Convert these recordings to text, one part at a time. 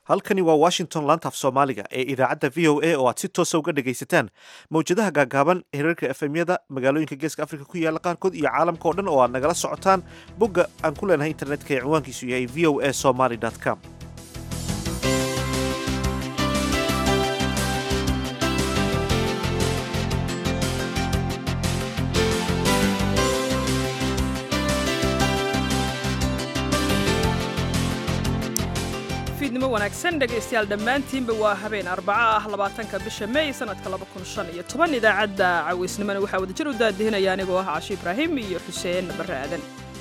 halkani waa washington laantaaf soomaaliga ee idaacadda v o a oo aad si toosa uga dhagaysataan mawjadaha gaagaaban hirarka efemyada magaalooyinka geeska afrika ku yaalla qaarkood iyo caalamka oo dhan oo aad nagala socotaan bogga aan ku leenahay internetka ee cinwaankiisu yahay v o a somaly com fiidnimo wanaagsan dhegaystayaal dhammaantiinba waa habeen arbaco ah labaatanka bisha mey sanadka laba kun shan iyo toban idaacadda cawaysnimona waxaa wadajir u daadihinaya anigoo ah cashi ibraahim iyo xuseen barre aadan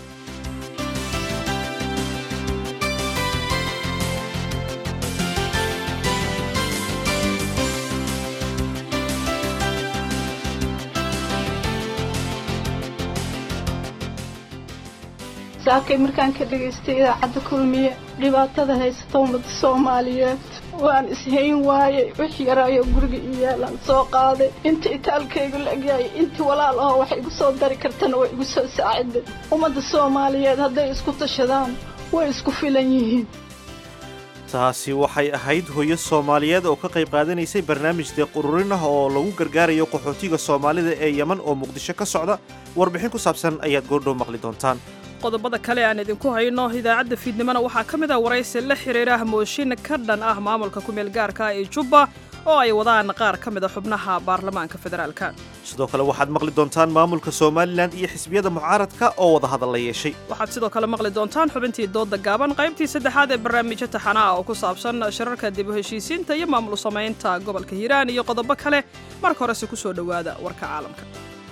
saakay markaan ka dhagaystay idaacadda kulmiye dhibaatada haysata ummada soomaaliyeed waan ishayn waayey wix yaraayo guriga i yaalaan soo qaaday inta itaalkaygu la-egyahay intii walaal ahoo wax igu soo dari kartana way igu soo saaciday ummadda soomaaliyeed hadday isku tashadaan way isku filan yihiin taasi waxay ahayd hooyo soomaaliyeed oo ka qayb qaadanaysay barnaamij deeq ururin ah oo lagu gargaarayo qaxootiga soomaalida ee yeman oo muqdisho ka socda warbixin ku saabsan ayaad goordhow maqli doontaan qodobada kale aan idinku hayno idaacadda fiidnimona waxaa ka mid ah waraysi la xiriira mooshin ka dhan ah maamulka kumeel gaarka ee jubba oo ay wadaan qaar ka mid a xubnaha baarlamaanka federaalka sidoo kale waxaad maqli doontaan maamulka somalilan iyo xisbiyada mucaaradka oo wadahadal la yeeshay waxaad sidoo kale maqli doontaan xubintii doodda gaaban qaybtii saddexaad ee barnaamijyo taxana ah oo ku saabsan shirarka dib u heshiisiinta iyo maamul samaynta gobolka hiiraan iyo qodobo kale marka horese ku soo dhowaada warka caalamka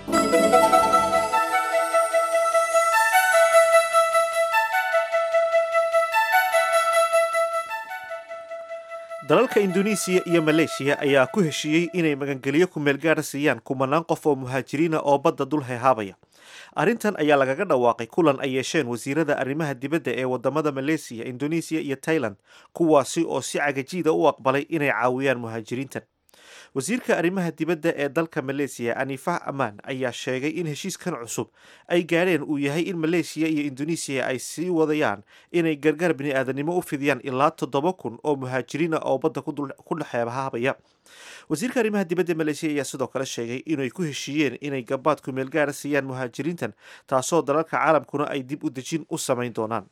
dalalka induneisiya iyo maleeshiya ayaa ku heshiiyey inay magangeliyo kumeel gaara siiyaan kumanaan qof oo muhaajiriina oo badda dul heehaabaya arrintan ayaa lagaga dhawaaqay kulan ay yeesheen wasiirada arrimaha dibadda ee wadamada maleesiya induneisiya iyo tailand kuwaasi oo si cagajiida u aqbalay inay caawiyaan muhaajiriintan wasiirka arrimaha dibadda ee dalka maleesiya anifah amaan ayaa sheegay in heshiiskan cusub ay gaadheen uu yahay in maleeshiya iyo induneisiya ay sii wadayaan inay gargaar bini-aadanimo u fidiyaan ilaa toddoba kun oo muhaajiriina oo badda ku dhexeehaabaya wasiirka arrimaha dibadda maleeshiya ayaa sidoo kale sheegay inay ku heshiiyeen inay gabaad kumeel gaara siiyaan muhaajiriintan taasoo dalalka caalamkuna ay dib u dejin u samayn doonaan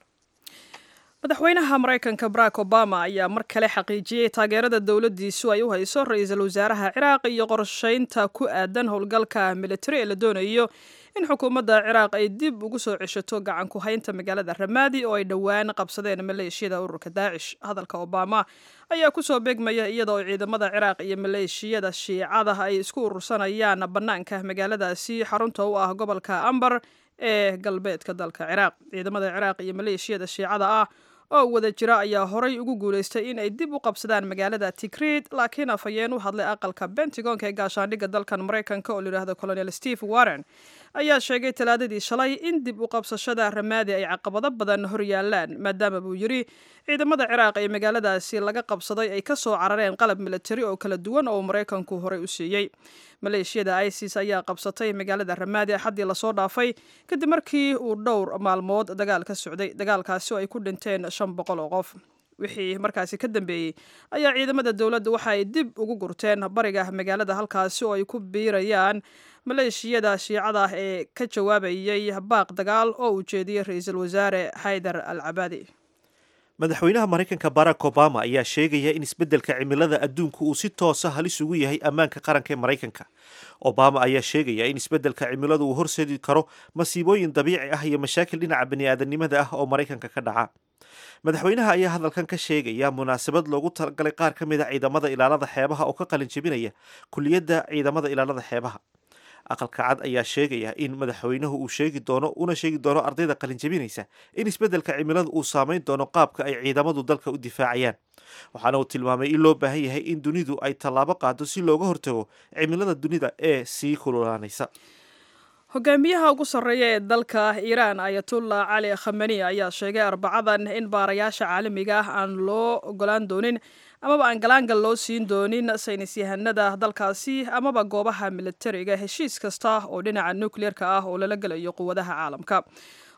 madaxweynaha maraykanka barack obama ayaa mar kale xaqiijiyey taageerada dowladdiisu ay u hayso ra-iisul wasaaraha ciraaq iyo qorshaynta ku aadan howlgalka militari ee la doonayo in xukuumadda ciraaq ay dib ugu soo ceshato gacan ku haynta magaalada ramaadi oo ay dhowaan qabsadeen maleeshiyada ururka daacish hadalka obama ayaa kusoo beegmaya iyada oo ciidamada ciraaq iyo maleeshiyada shiicada ay isku urursanayaan bannaanka magaaladaasi xarunta u ah gobolka ambar ee galbeedka dalka ciraaq ciidamada ciraaq iyo maleeshiyada shiicada ah oo wada jira ayaa horay ugu guulaystay in ay dib u qabsadaan magaalada tigreed laakiin afhayeen u hadlay aqalka bentagonka ee gaashaandhigga dalkan maraykanka oo layidhaahdo colonel steve warren ayaa sheegay talaadadii shalay in dib u qabsashada ramaadi ay caqabado badan hor yaalaan maadaama buu yidhi ciidamada ciraaq ee magaaladaasi laga qabsaday ay ka soo carareen qalab militari oo kala duwan oo maraykanku horey u siiyey maleeshiyada isis ayaa qabsatay magaalada ramaadi axaddii lasoo dhaafay kadib markii uu dhowr maalmood dagaal ka socday dagaalkaasi oo ay ku dhinteen shan boqol oo qof wixii markaasi ka dambeeyey ayaa ciidamada dowladda waxa ay dib ugu gurteen bariga magaalada halkaasi oo ay ku biirayaan maleeshiyada shiicada ah ee ka jawaabayay baaq dagaal oo uu jeediyey ra-iisul wasaare xaydar al cabaadi madaxweynaha maraykanka barack obama ayaa sheegaya in isbeddelka cimilada adduunku uu si toosa halis ugu yahay ammaanka qaranka ee maraykanka obama ayaa sheegaya in isbeddelka cimiladu uu horseedi karo masiibooyin dabiici ah iyo mashaakil dhinaca bani-aadanimada ah oo maraykanka ka dhaca madaxweynaha ayaa hadalkan ka sheegaya munaasabad loogu talagalay qaar ka mid a ciidamada ilaalada xeebaha oo ka qalin jebinaya kuliyadda ciidamada ilaalada xeebaha aqalka cad ayaa sheegaya in madaxweynuhu uu sheegi doono una sheegi doono ardayda qalinjabinaysa in isbeddelka cimiladu uu saameyn doono qaabka ay ciidamadu dalka u difaacayaan waxaana uu tilmaamay in loo baahan yahay in dunidu ay tallaabo qaado si looga hortago cimilada dunida ee sii kululaanaysa hogaamiyaha ugu sarreeya ee dalka iiraan ayatullah cali khamani ayaa sheegay arbacadan in baarayaasha caalamiga ah aan loo ogolaan doonin amaba aan galaangal loo siin doonin saynis yahanada dalkaasi amaba goobaha militariga heshiis kasta oo dhinaca nukleerka ah oo lala gelayo quwadaha caalamka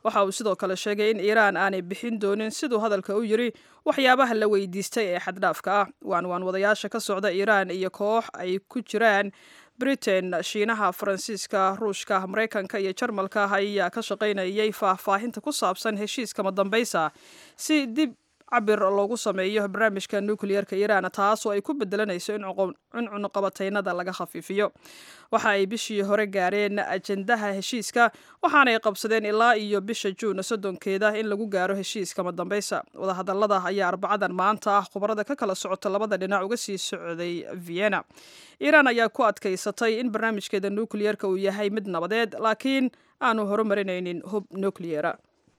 waxa uu sidoo kale sheegay in iiraan aanay bixin doonin siduu hadalka u yiri waxyaabaha la weydiistay ee xaddhaafka ah waan waan wadayaasha ka socda iiraan iyo koox ay ku jiraan britain shiinaha faransiiska ruushka maraykanka iyo jarmalka ayaa ka shaqaynayay faahfaahinta ku saabsan heshiiska madambaysa si dib cabir loogu sameeyo barnaamijka nukliyeerka iiraan taas oo ay ku bedelanayso in cunuqabataynada laga khafiifiyo waxa ay bishii hore gaareen ajendaha heshiiska waxaanay qabsadeen ilaa iyo bisha juun soddonkeeda in lagu gaaro heshiiska madambaysa wadahadalada ayaa arbacadan maanta ah khubarada ka kala socota labada dhinac uga sii socday vienna iiraan ayaa ku adkaysatay in barnaamijkeeda nukliyeerka uu yahay mid nabadeed laakiin aanu horumarinaynin hub nukliyera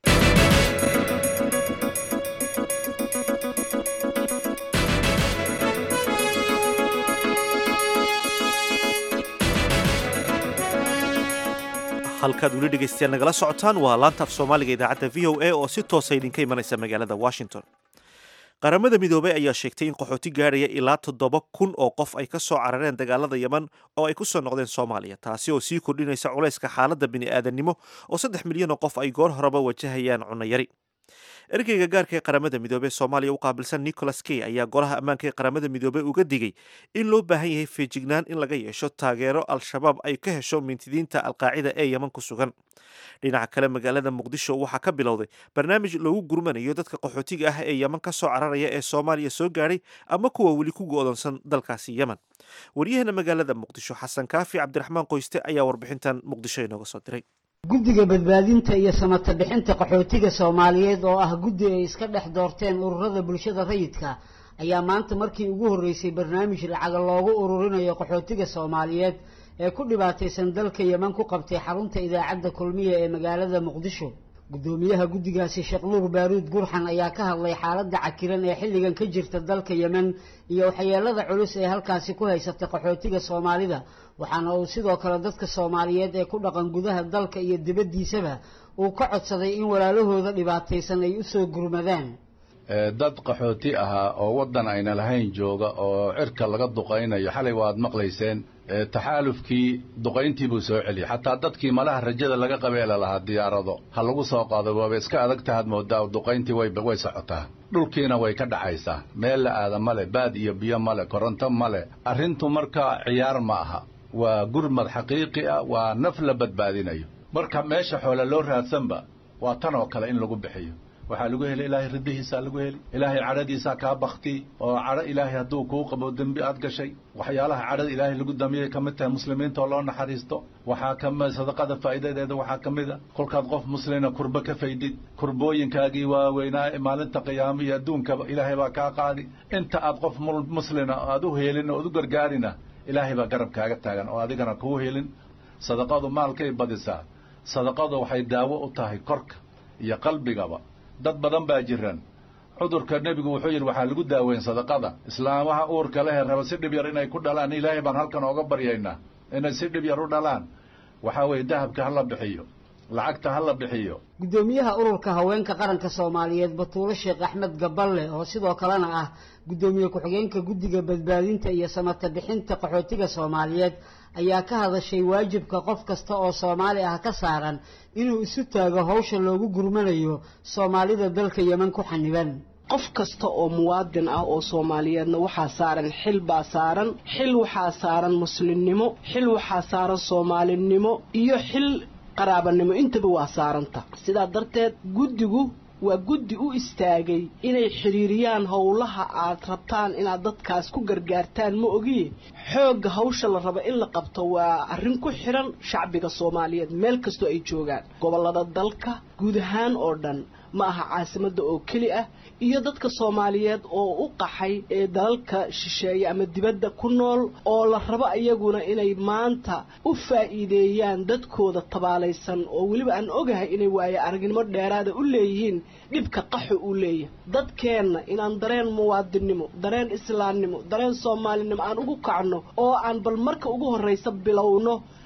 halkaad weli dhegaystayaal nagala socotaan waa laanta af soomaaliga idaacadda v o a oo si toosa idinka imanaysa magaalada washington qaramada midoobay ayaa sheegtay in qaxooti gaadhaya ilaa toddoba kun oo qof ay ka soo carareen dagaalada yeman oo ay ku soo noqdeen soomaaliya taasi oo sii kordhinaysa culayska xaaladda bini'aadannimo oo saddex milyan oo qof ay goor horeba wajahayaan cunayari ergeyga gaarka ee qaramada midoobey soomaaliya u qaabilsan nicholas key ayaa golaha ammaanka ee qaramada midoobey uga digay in loo baahan yahay feejignaan in laga yeesho taageero al-shabaab ay ka hesho mintidiinta alqaacida ee yeman ku sugan dhinaca kale magaalada muqdisho waxaa ka bilowday barnaamij loogu gurmanayo dadka qaxootiga ah ee yeman ka soo cararaya ee soomaaliya soo gaadhay ama kuwa weli ku go'doonsan dalkaasi yemen waryaheena magaalada muqdisho xasan kaafi cabdiraxmaan qoyste ayaa warbixintan muqdisho inooga soo diray guddiga badbaadinta iyo samata bixinta qaxootiga soomaaliyeed oo ah guddi ay iska dhex doorteen ururada bulshada rayidka ayaa maanta markii ugu horreysay barnaamij lacaga loogu ururinayo qaxootiga soomaaliyeed ee ku dhibaataysan dalka yeman ku qabtay xarunta idaacadda kulmiya ee magaalada muqdisho guddoomiyaha guddigaasi sheekh nuur baaruud gurxan ayaa ka hadlay xaaladda cakiran ee xilligan ka jirta dalka yemen iyo waxyeelada culus ee halkaasi ku haysatay qaxootiga soomaalida waxaana uu sidoo kale dadka soomaaliyeed ee ku dhaqan gudaha dalka iyo dibaddiisaba uu ka codsaday in walaalahooda dhibaataysan ay u soo gurmadaan dad qaxooti ahaa oo waddan ayna lahayn jooga oo cirka laga duqaynayo xalay waad maqlayseen taxaalufkii duqayntii buu soo celiyey xataa dadkii malaha rajada laga qabeela lahaa diyaarado ha lagu soo qaado waaba iska adag tahaad moodaa duqayntii way socotaa dhulkiina way ka dhacaysaa meel la aada male baad iyo biyo male koronto male arrintu markaa ciyaar ma aha waa gurmad xaqiiqi ah waa naf la badbaadinayo marka meesha xoole loo raadsanba waa tan oo kale in lagu bixiyo waxaa lagu heli ilaahay riddihiisaa lagu heli ilaahay cadhadiisaa kaa bakti oo cadho ilaahay hadduu kuu qabo dembi aad gashay waxyaalaha cadhada ilaahay lagu damiyay ka mid tahay muslimiinta oo loo naxariisto waxaa kamid sadaqada faa'iidadeeda waxaa ka mid a kolkaad qof muslina kurba ka faydid kurbooyinkaagii waaweynaa maalinta qiyaamo iyo adduunkaba ilaahay baa kaa qaadi inta aad qof muslina aad u heelin oo ad u gargaarina ilaahay baa garab kaaga taagan oo adigana kuu helin sadaqadu maalkay badisaa sadaqadu waxay daawo u tahay korka iyo qalbigaba dad badan baa jiran cudurka nebigu wuxuu yidhi waxaa lagu daaweyn sadaqada islaamaha uurka lehe raba si dhib yar inay ku dhalaan ilaahay baan halkan ooga baryaynaa inay si dhib yar u dhalaan waxaa weeye dahabka ha la bixiyo lacagta ha la bixiyo guddoomiyaha ururka haweenka qaranka soomaaliyeed batuulo sheekh axmed gaballe oo sidoo kalena ah guddoomiye ku-xigeenka guddiga badbaadinta iyo samata bixinta qaxootiga soomaaliyeed ayaa ka hadashay waajibka qof kasta oo soomaali ah ka saaran inuu isu taago hawsha loogu gurmanayo soomaalida dalka yeman ku xaniban qof kasta oo muwaadin ah oo soomaaliyeedna waxaa saaran xil baa saaran xil waxaa saaran muslimnimo xil waxaa saaran soomaalinimo iyo xil qaraabanimo intaba waa saaranta sidaa darteed guddigu waa guddi u istaagay inay xidhiiriyaan howlaha aad rabtaan inaad dadkaas ku gargaartaan ma ogiye xoogga hawsha la rabo in la qabto waa arrin ku xidhan shacbiga soomaaliyeed meel kastoo ay joogaan gobollada dalka guud ahaan oo dhan ma aha caasimadda oo keli ah iyo dadka soomaaliyeed oo u qaxay ee dalalka shisheeye ama dibadda ku nool oo la rabo iyaguna inay maanta u faa'iideeyaan dadkooda tabaalaysan oo weliba aan ogahay inay waaye aragnimo dheeraada u leeyihiin dhibka qaxo uu leeyahay dadkeenna inaan dareen muwaadinnimo dareen islaamnimo dareen soomaalinimo aan ugu kacno oo aan bal marka ugu horraysa bilowno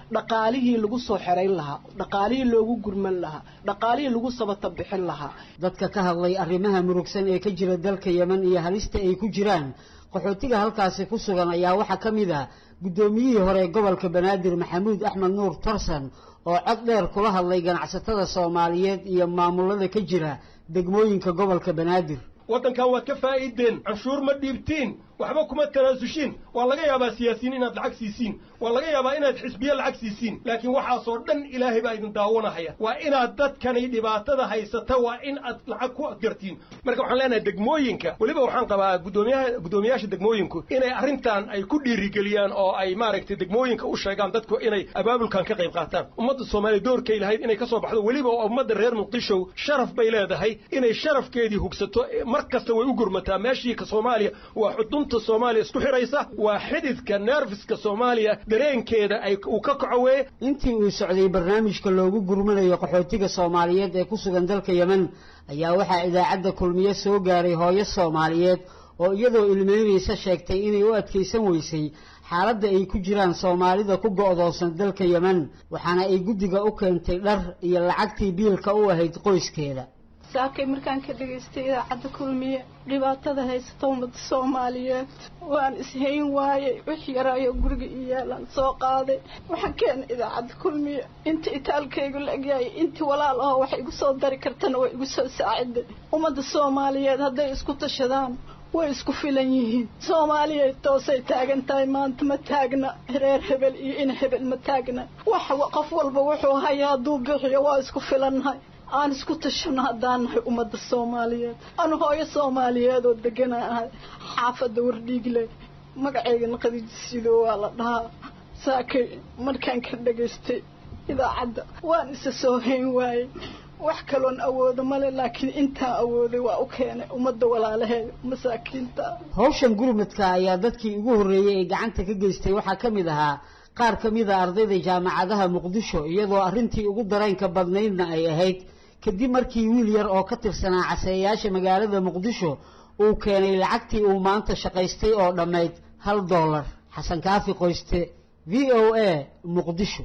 dhaqaalihii lagu soo xerayn lahaa dhaqaalihii loogu gurman lahaa dhaqaalihii lagu sabata bixin lahaa dadka ka hadlay arrimaha murugsan ee ka jira dalka yemen iyo halista ay ku jiraan qaxootiga halkaasi ku sugan ayaa waxaa ka mid ah guddoomiyihii hore ee gobolka banaadir maxamuud axmed nuur tarsan oo cod dheer kula hadlay ganacsatada soomaaliyeed iyo maamulada ka jira degmooyinka gobolka banaadir waddankan waad ka faa'iideen canshuur ma dhiibtiin waxba kuma tanaasushiin waa laga yaabaa siyaasiyiin inaad lacag siisiin waa laga yaabaa inaad xisbiye lacag siisiin laakiin waxaasoo dhan ilaahay baa idin daawanahaya waa inaad dadkani dhibaatada haysata waa in aad lacag ku gartiin marka waxaan leenahay degmooyinka weliba waxaan qabaa guddoomiyaha guddoomiyaasha degmooyinku inay arrintan ay ku dhiirigeliyaan oo ay maaragtay degmooyinka u sheegaan dadku inay abaabulkan ka qayb qaataan ummadda soomaaliya doorkay lahayd inay ka soo baxdo weliba ummadda reer muqdisho sharaf bay leedahay inay sharafkeedii hugsato mar kasta way u gurmataa meeshii ka soomaaliya waa xudun soomaaliya isku xidhaysa waa xididka neerfiska soomaaliya dareenkeeda ay uu ka kaco weye intii uu socday barnaamijka loogu gurmanayo qaxootiga soomaaliyeed ee ku sugan dalka yemen ayaa waxaa idaacadda kulmiye soo gaaray hooyo soomaaliyeed oo iyadoo ilmeynaysa sheegtay inay u adkaysan weysay xaaladda ay ku jiraan soomaalida ku go'doonsan dalka yemen waxaana ay guddiga u keentay dhar iyo lacagtii biilka u ahayd qoyskeeda saakay markaan ka dhegaystay idaacadda kulmiye dhibaatada haysata ummadda soomaaliyeed waan ishayn waayey wix yaraayo guriga ii yaalaan soo qaaday waxaan keenay idaacadda kulmiye inta itaalkaygu la egyahay intii walaal ahoo wax igu soo dari kartana way igu soo saaciday ummadda soomaaliyeed hadday isku tashadaan way isku filan yihiin soomaaliya toosay taagan tahay maanta ma taagna reer hebel iyo in hebel ma taagna wax qof walba wuxuu haya hadduu bixiyo waa isku filannahay aan isku tashano haddaan nahay ummadda soomaaliyeed anu hooyo soomaaliyeed oo degana ahay xaafadda wardhiigle magaceygana qadiijisido waa la dhahaa saakay markaan ka dhegaystay idaacadda waan isa soo hayn waayey wax kaloon awoodo male laakiin intaan awooday waa u keenay ummadda walaalaheeda masaakiinta hawshan gurmadka ayaa dadkii ugu horreeyey ee gacanta ka geystay waxaa ka mid ahaa qaar ka mid a ardayda jaamacadaha muqdisho iyadoo arrintii ugu dareenka badnaydna ay ahayd kadib markii wiil yar oo ka tirsanaa caseeyaasha magaalada muqdisho uu keenay lacagtii uu maanta shaqaystay oo dhammayd hal dollar xasan kaafi qoyste v o a muqdisho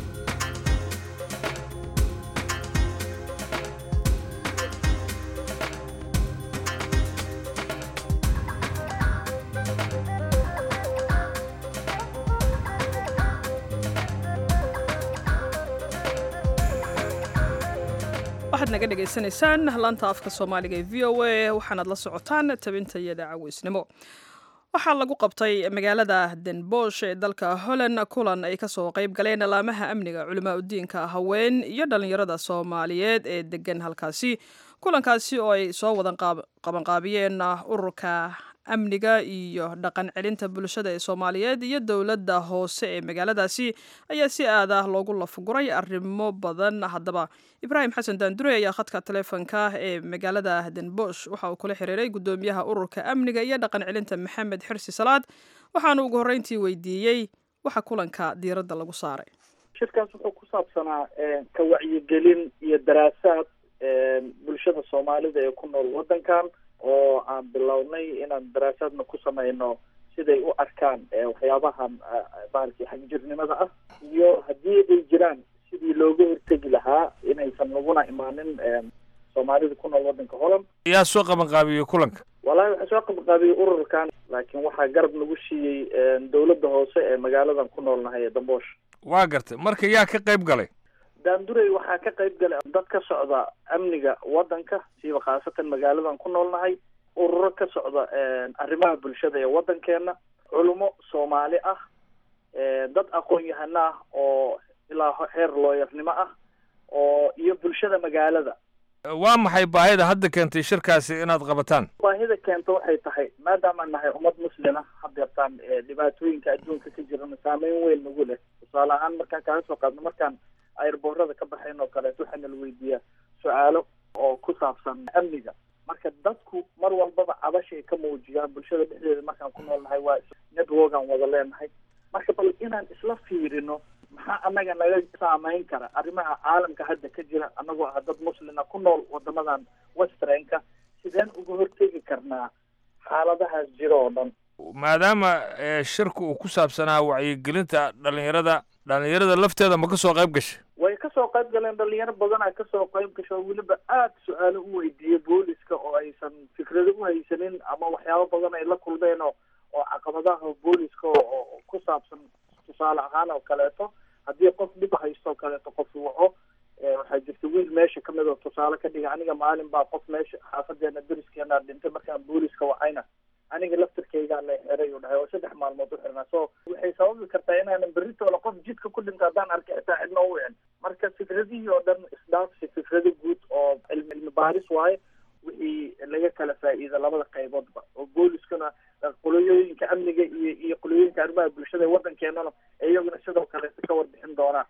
waxaad naga dhagaysanaysaan laanta afka soomaaliga ee v o a waxaanaad la socotaan tabinta iyada caweysnimo waxaa lagu qabtay magaalada denbosh ee dalka holland kulan ay kasoo qayb galeen alaamaha amniga culimaa udiinka haween iyo dhalinyarada soomaaliyeed ee degan halkaasi kulankaasi oo ay soo wadan qabanqaabiyeen ururka amniga iyo dhaqan celinta bulshada ee soomaaliyeed iyo dowladda hoose ee magaaladaasi ayaa si aad ah loogu lafuguray arrimo badan haddaba ibraahim xasan daandure ayaa khadka taleefonka ee magaalada denbosh waxa uu kula xiriiray guddoomiyaha ururka amniga iyo dhaqan celinta maxamed xirsi salaad waxaana ugu horreyntii weydiiyey waxa kulanka diiradda lagu saaray shirkaas wuxuu ku saabsanaa ka wacyigelin iyo daraasaad bulshada soomaalida ee ku nool waddankan oo aan bilownay inaan daraasaadna ku samayno siday u arkaan waxyaabahan bahalkii xagjirnimada ah iyo haddii ay jiraan sidii looga hortegi lahaa inaysan naguna imaanin soomaalida ku nool waddanka holland yaa soo qabanqaabiyey kulanka walahi waxaa soo qabanqaabiyey ururkan laakiin waxaa garab nagu siiyey dowladda hoose ee magaaladan ku noolnahay ee damboosh waa gartay marka yaa ka qayb galay daandurey waxaa ka qayb galay dad ka socda amniga waddanka siiba khaasatan magaaladan ku noolnahay ururo ka socda arrimaha bulshada ee waddankeena culummo soomaali ah dad aqoon-yahano ah oo ilaa heer looyarnimo ah oo iyo bulshada magaalada waa maxay baahida hadda keentay shirkaasi inaad qabataan baahida keenta waxay tahay maadaama nahay ummad muslima hadeertaan dhibaatooyinka adduunka ka jirana saameyn weyn nagu leh tusaale ahaan markaan kaga soo qaadno markaan airboorada ka baxayn oo kaleeto waxaa nala weydiiyaa su-aalo oo ku saabsan amniga marka dadku mar walbaba cabasha ay ka muujiyaan bulshada dhexdeeda markaan ku noolnahay waa networkan wada leenahay marka bal inaan isla fiirino maxaa annaga naga saameyn kara arrimaha caalamka hadda ka jira annagoo ah dad muslina ku nool wadamadan westernka sideen uga hortegi karnaa xaaladahaas jiro oo dhan maadaama shirka uu ku saabsanaa wacyigelinta dhalinyarada dhallinyarada lafteeda ma ka soo qayb gashay way kasoo qayb galeen dhalinyaro badanaa kasoo qayb gasho oo weliba aada su-aalo u weydiiyey booliska oo aysan fikrado u haysanin ama waxyaabo badan ay la kulmeen oo oo caqabadaha booliska oo ku saabsan tusaale ahaan oo kaleeto haddii qof dhib haysto oo kaleeto qof waco waxaa jirta wiil meesha kamid oo tusaale ka dhiga aniga maalin baa qof meesha xaafadeena deriskeena dhintay markaan booliska wacayna aniga laftirkaygaa la xiray u dhahay oo saddex maalmood u xirnaa so waxay sababi kartaa inaanan berritoola qof jidka ku dhinta haddaan arkay xitaa cidna u wicin marka fikradihii oo dhan isdhaafsi fikrado guud oo cilmi cilmi baaris waaye wixii laga kala faa'iida labada qayboodba oo booliskuna qolooyooyinka amniga iyo iyo qolooyinka arrimaha bulshada ee waddankeenana iyaguna sidoo kaleeto ka warbixin doonaan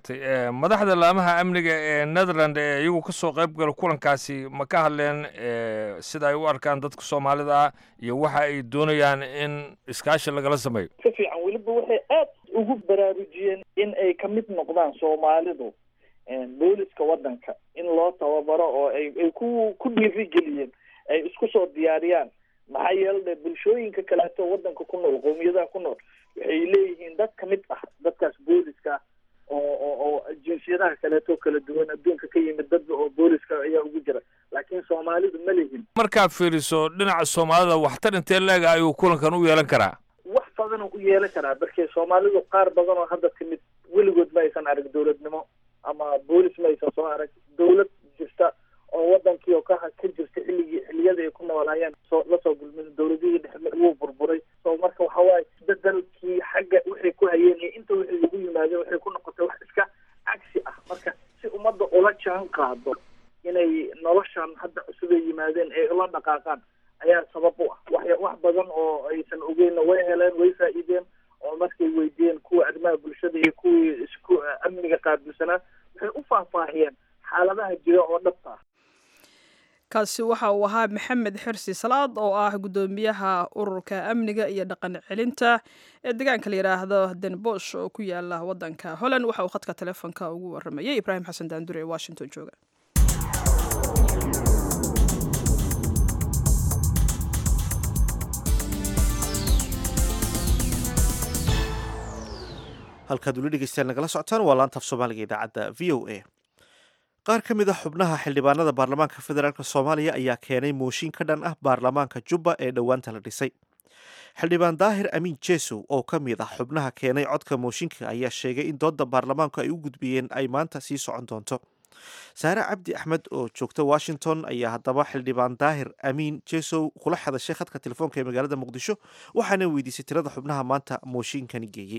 madaxda laamaha amniga ee netherland ee iyagu ka soo qayb gala kulankaasi ma ka hadleen sida ay u arkaan dadka soomaalida ah iyo waxa ay doonayaan in iskaashi lagala sameeyo ka fiican weliba waxay aad ugu baraarujiyeen in ay kamid noqdaan soomaalidu booliska waddanka in loo tababaro oo ay ay ku ku dhiirigeliyeen ay isku soo diyaariyaan maxaa yeele bulshooyinka kaleeto waddanka ku nool qowmiyadaha ku nool waxay leeyihiin dad kamid ah dadkaas booliska oo oo oo jinsiyadaha kaleeto kala duwan adduunka ka yimid dad oo booliska ayaa ugu jira laakiin soomaalidu ma lihin markaad fiiriso dhinaca soomaalida waxtar intee leega ayuu kulankan u yeelan karaa wax badanoo u yeelan karaa markii soomaalidu qaar badan oo hadda timid weligood ma aysan arag dowladnimo ama boolis ma aysan soo arag dowlad jirta oo wadankii oo ka ka jirta xilligii xilliyada ay ku noolaayeen soo lasoo gulmin dowladihii dhexe wuu burburay so marka waxa waaye isbedelkii xagga waxay ku hayeen iyo inta waxay ugu yimaadeen waxay ku noqotay wax iska cagsi ah marka si ummadda ula jaan qaado inay noloshan hadda cusub ay yimaadeen ay ula dhaqaaqaan ayaa sabab u ah wax wax badan oo aysan ogeynna way heleen way faa'iideen oo markay weydiiyeen kuwa arrimaha bulshada iyo kuwii isku amniga qaabilsanaa waxay u faahfaahiyeen xaaladaha jira oo dhabta ah kaasi waxa uu ahaa maxamed xirsi salaad oo ah guddoomiyaha ururka amniga iyo dhaqan celinta ee deegaanka la yidhaahdo denbosh oo ku yaala waddanka holland waxa uu khadka telefoonka ugu waramayay ibraahim xasan daandure ee washington jooga halkaad weli dhegeystaan nagala socotaan waa laanta af soomaaliga idaacadda v o a qaar ka mid a xubnaha xildhibaanada baarlamaanka federaalk soomaaliya ayaa keenay mooshin ka dhan ah baarlamaanka jubba ee dhowaanta la dhisay xildhibaan daahir amiin jesow oo ka mid ah xubnaha keenay codka mooshinka ayaa sheegay in doodda baarlamaanku ay u gudbiyeen ay maanta sii socon doonto saare cabdi axmed oo joogta washington ayaa haddaba xildhibaan daahir amiin jesow kula hadashay khadka telefoonka ee magaalada muqdisho waxaana weydiisay tirada xubnaha maanta mooshinkani geeyey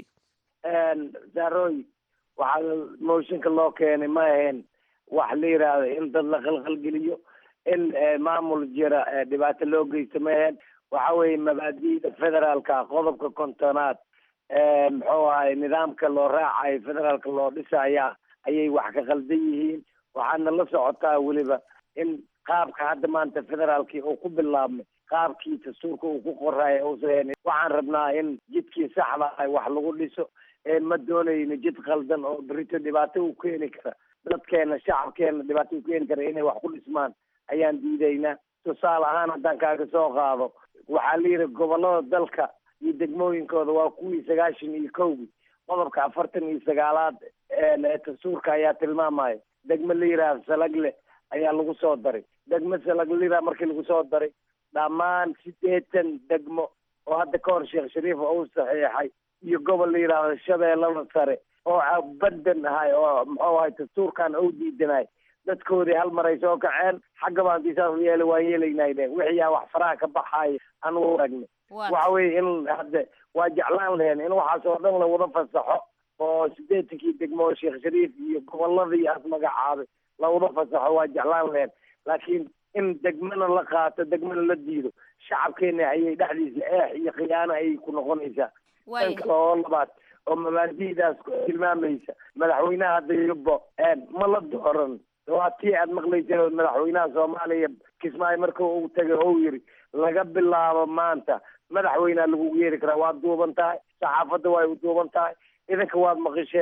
saarooy waxaa mooshinka loo keenay ma ahayn wax la yidhaahdo in dad la qalqalgeliyo in maamul jira dhibaato loo geysto ma ahayn waxa weeye mabaadi'da federaalka qodobka kontonaad muxuu ahay nidaamka loo raacayo federaalka loo dhisaya ayay wax ka qaldan yihiin waxaadna la socotaa weliba in qaabka hadda maanta federaalkii uu ku bilaabmay qaabkii dastuurka uu ku qoraayo uusan waxaan rabnaa in jidkii saxda ah wax lagu dhiso ma doonayno jid qaldan oo berito dhibaato u keeni kara dadkeena shacabkeena dhibaato u keeni kara inay wax ku dhismaan ayaan diidaynaa tusaale ahaan haddaan kaaga soo qaado waxaa la yidhi gobollada dalka iyo degmooyinkooda waa kuwii sagaashan iyo kowgii qodobka afartan iyo sagaalaad ee dastuurka ayaa tilmaamaya degmo la yidhaahdo salagle ayaa lagu soo daray degmo salagle la yidhaha markii lagu soo daray dhammaan siddeetan degmo oo hadda ka hor sheekh shariif uu saxiixay iyo gobol la yidhaahdo shabeellada sare oo badan ahay oo muxuu ahay dastuurkan ou diidanay dadkoodii hal mar ay soo kaceen xaggaba haddii saas yeela waan yeelaynay dhe wixiyaa wax faraha ka baxaaya anugu aragnay waxa weeye in hadde waa jeclaan lahen in waxaas oo dhan lawada fasaxo oo siddeetankii degmo oo sheekh shariif iyo gobolladii aas magacaabay lawada fasaxo waa jeclaan lahen laakiin in degmana la qaato degmana la diido shacabkeena ayay dhexdiisa eex iyo khiyaano ayay ku noqonaysaa tan kale oo labaad oo mabaadi'daas tilmaamaysa madaxweynaha hadda yubbo ma la dooran waa tii aad maqlayseen oo madaxweynaha soomaaliya kismaayo marka uu tagay ou yiri laga bilaabo maanta madaxweynea lagugu yeeri karaa waad duuban tahay saxaafadda way u duuban tahay idinka waad maqisheen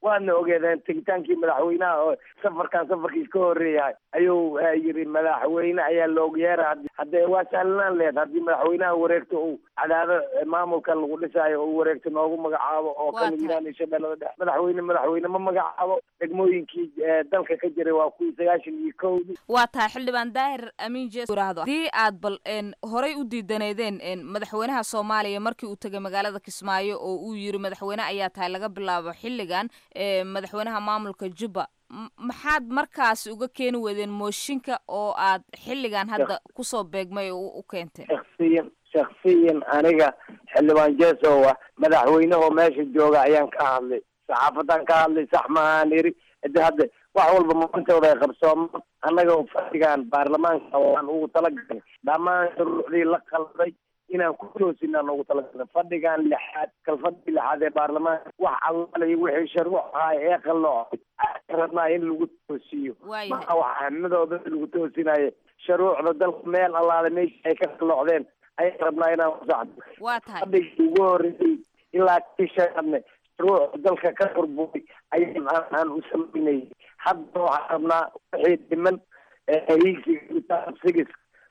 waadna ogeedeen tegitaankii madaxweynaha oo safarkan safarkiis ka horeeyahay ayuu yiri madaxweyne ayaa loogu yeera haddee waa sahlanaan leed haddii madaxweynaha wareegto uu cadaado maamulka lagu dhisaayo uu wareegto noogu magacaabo oo kamid yihiin ishabeellada dhexe madaxweyne madaxweyne ma magacaabo degmooyinkii dalka ka jiray waa kuwii sagaashan iyo kowdii waa tahay xildhibaan daahir amiin jees yiraahdo haddii aad bal horey u diidaneedeen madaxweynaha soomaaliya markii uu tegay magaalada kismaayo oo uu yiri madaxweyne ayaa tahay laga bilaabo xilligan madaxweynaha maamulka jubba maxaad markaas uga keeni weydeen mooshinka oo aad xilligan hadda kusoo beegmay oo u keenteen shaksiyan shaksiyan aniga xildhibaan jeesow ah madaxweynehoo meesha jooga ayaan ka hadlay saxaafadan ka hadlay sax maahaan iri de hadda wax walba maantooda ay qabsoomaan annaga fadhigan baarlamaanka waan ugu talagalay dhammaan shuruucdii la qalday inaan ku toosinaan ugu talagalay fadhigan lixaad kalfadhii lixaad ee baarlamaanka wax allaalay wixii sharuuc ahaa ee qalloocay rabnaa in lagu toosiyo maa wax ahmadooda lagu toosinayo shuruucda dalka meel allaale meesha ay ka qalloocdeen ayaan rabnaa inaan kusaxdo waa tahay fadhigii ugu horreeyey ilaa kii shanaadne shuruucda dalka ka burburay ayaan aan u samaynayay hadda waxaan rabnaa wixii dhiman hiigsiga sigis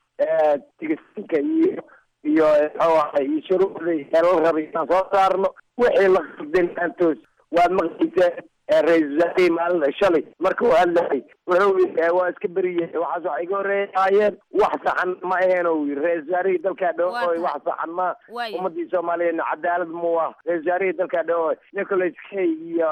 tigisinka iyo iyo muxuu ahay iyo shuruucdii ee la rabay inaan soo saarno wixii la qabdin aan toos waad maqlayseen ra-iisul wasaarihii maalin shalay marka uu hadlayay wuxuu yiri waa iska beriyey waxaas waxa iga horeeyaayeen wax saxan ma aheen uu yiri ra-isul wasaarihii dalkaa dhawooy wax saxan ma ummadii soomaaliyeedna cadaalad mu ah ra-isul wasaarihii dalkaa dhawooy nicholas kay iyo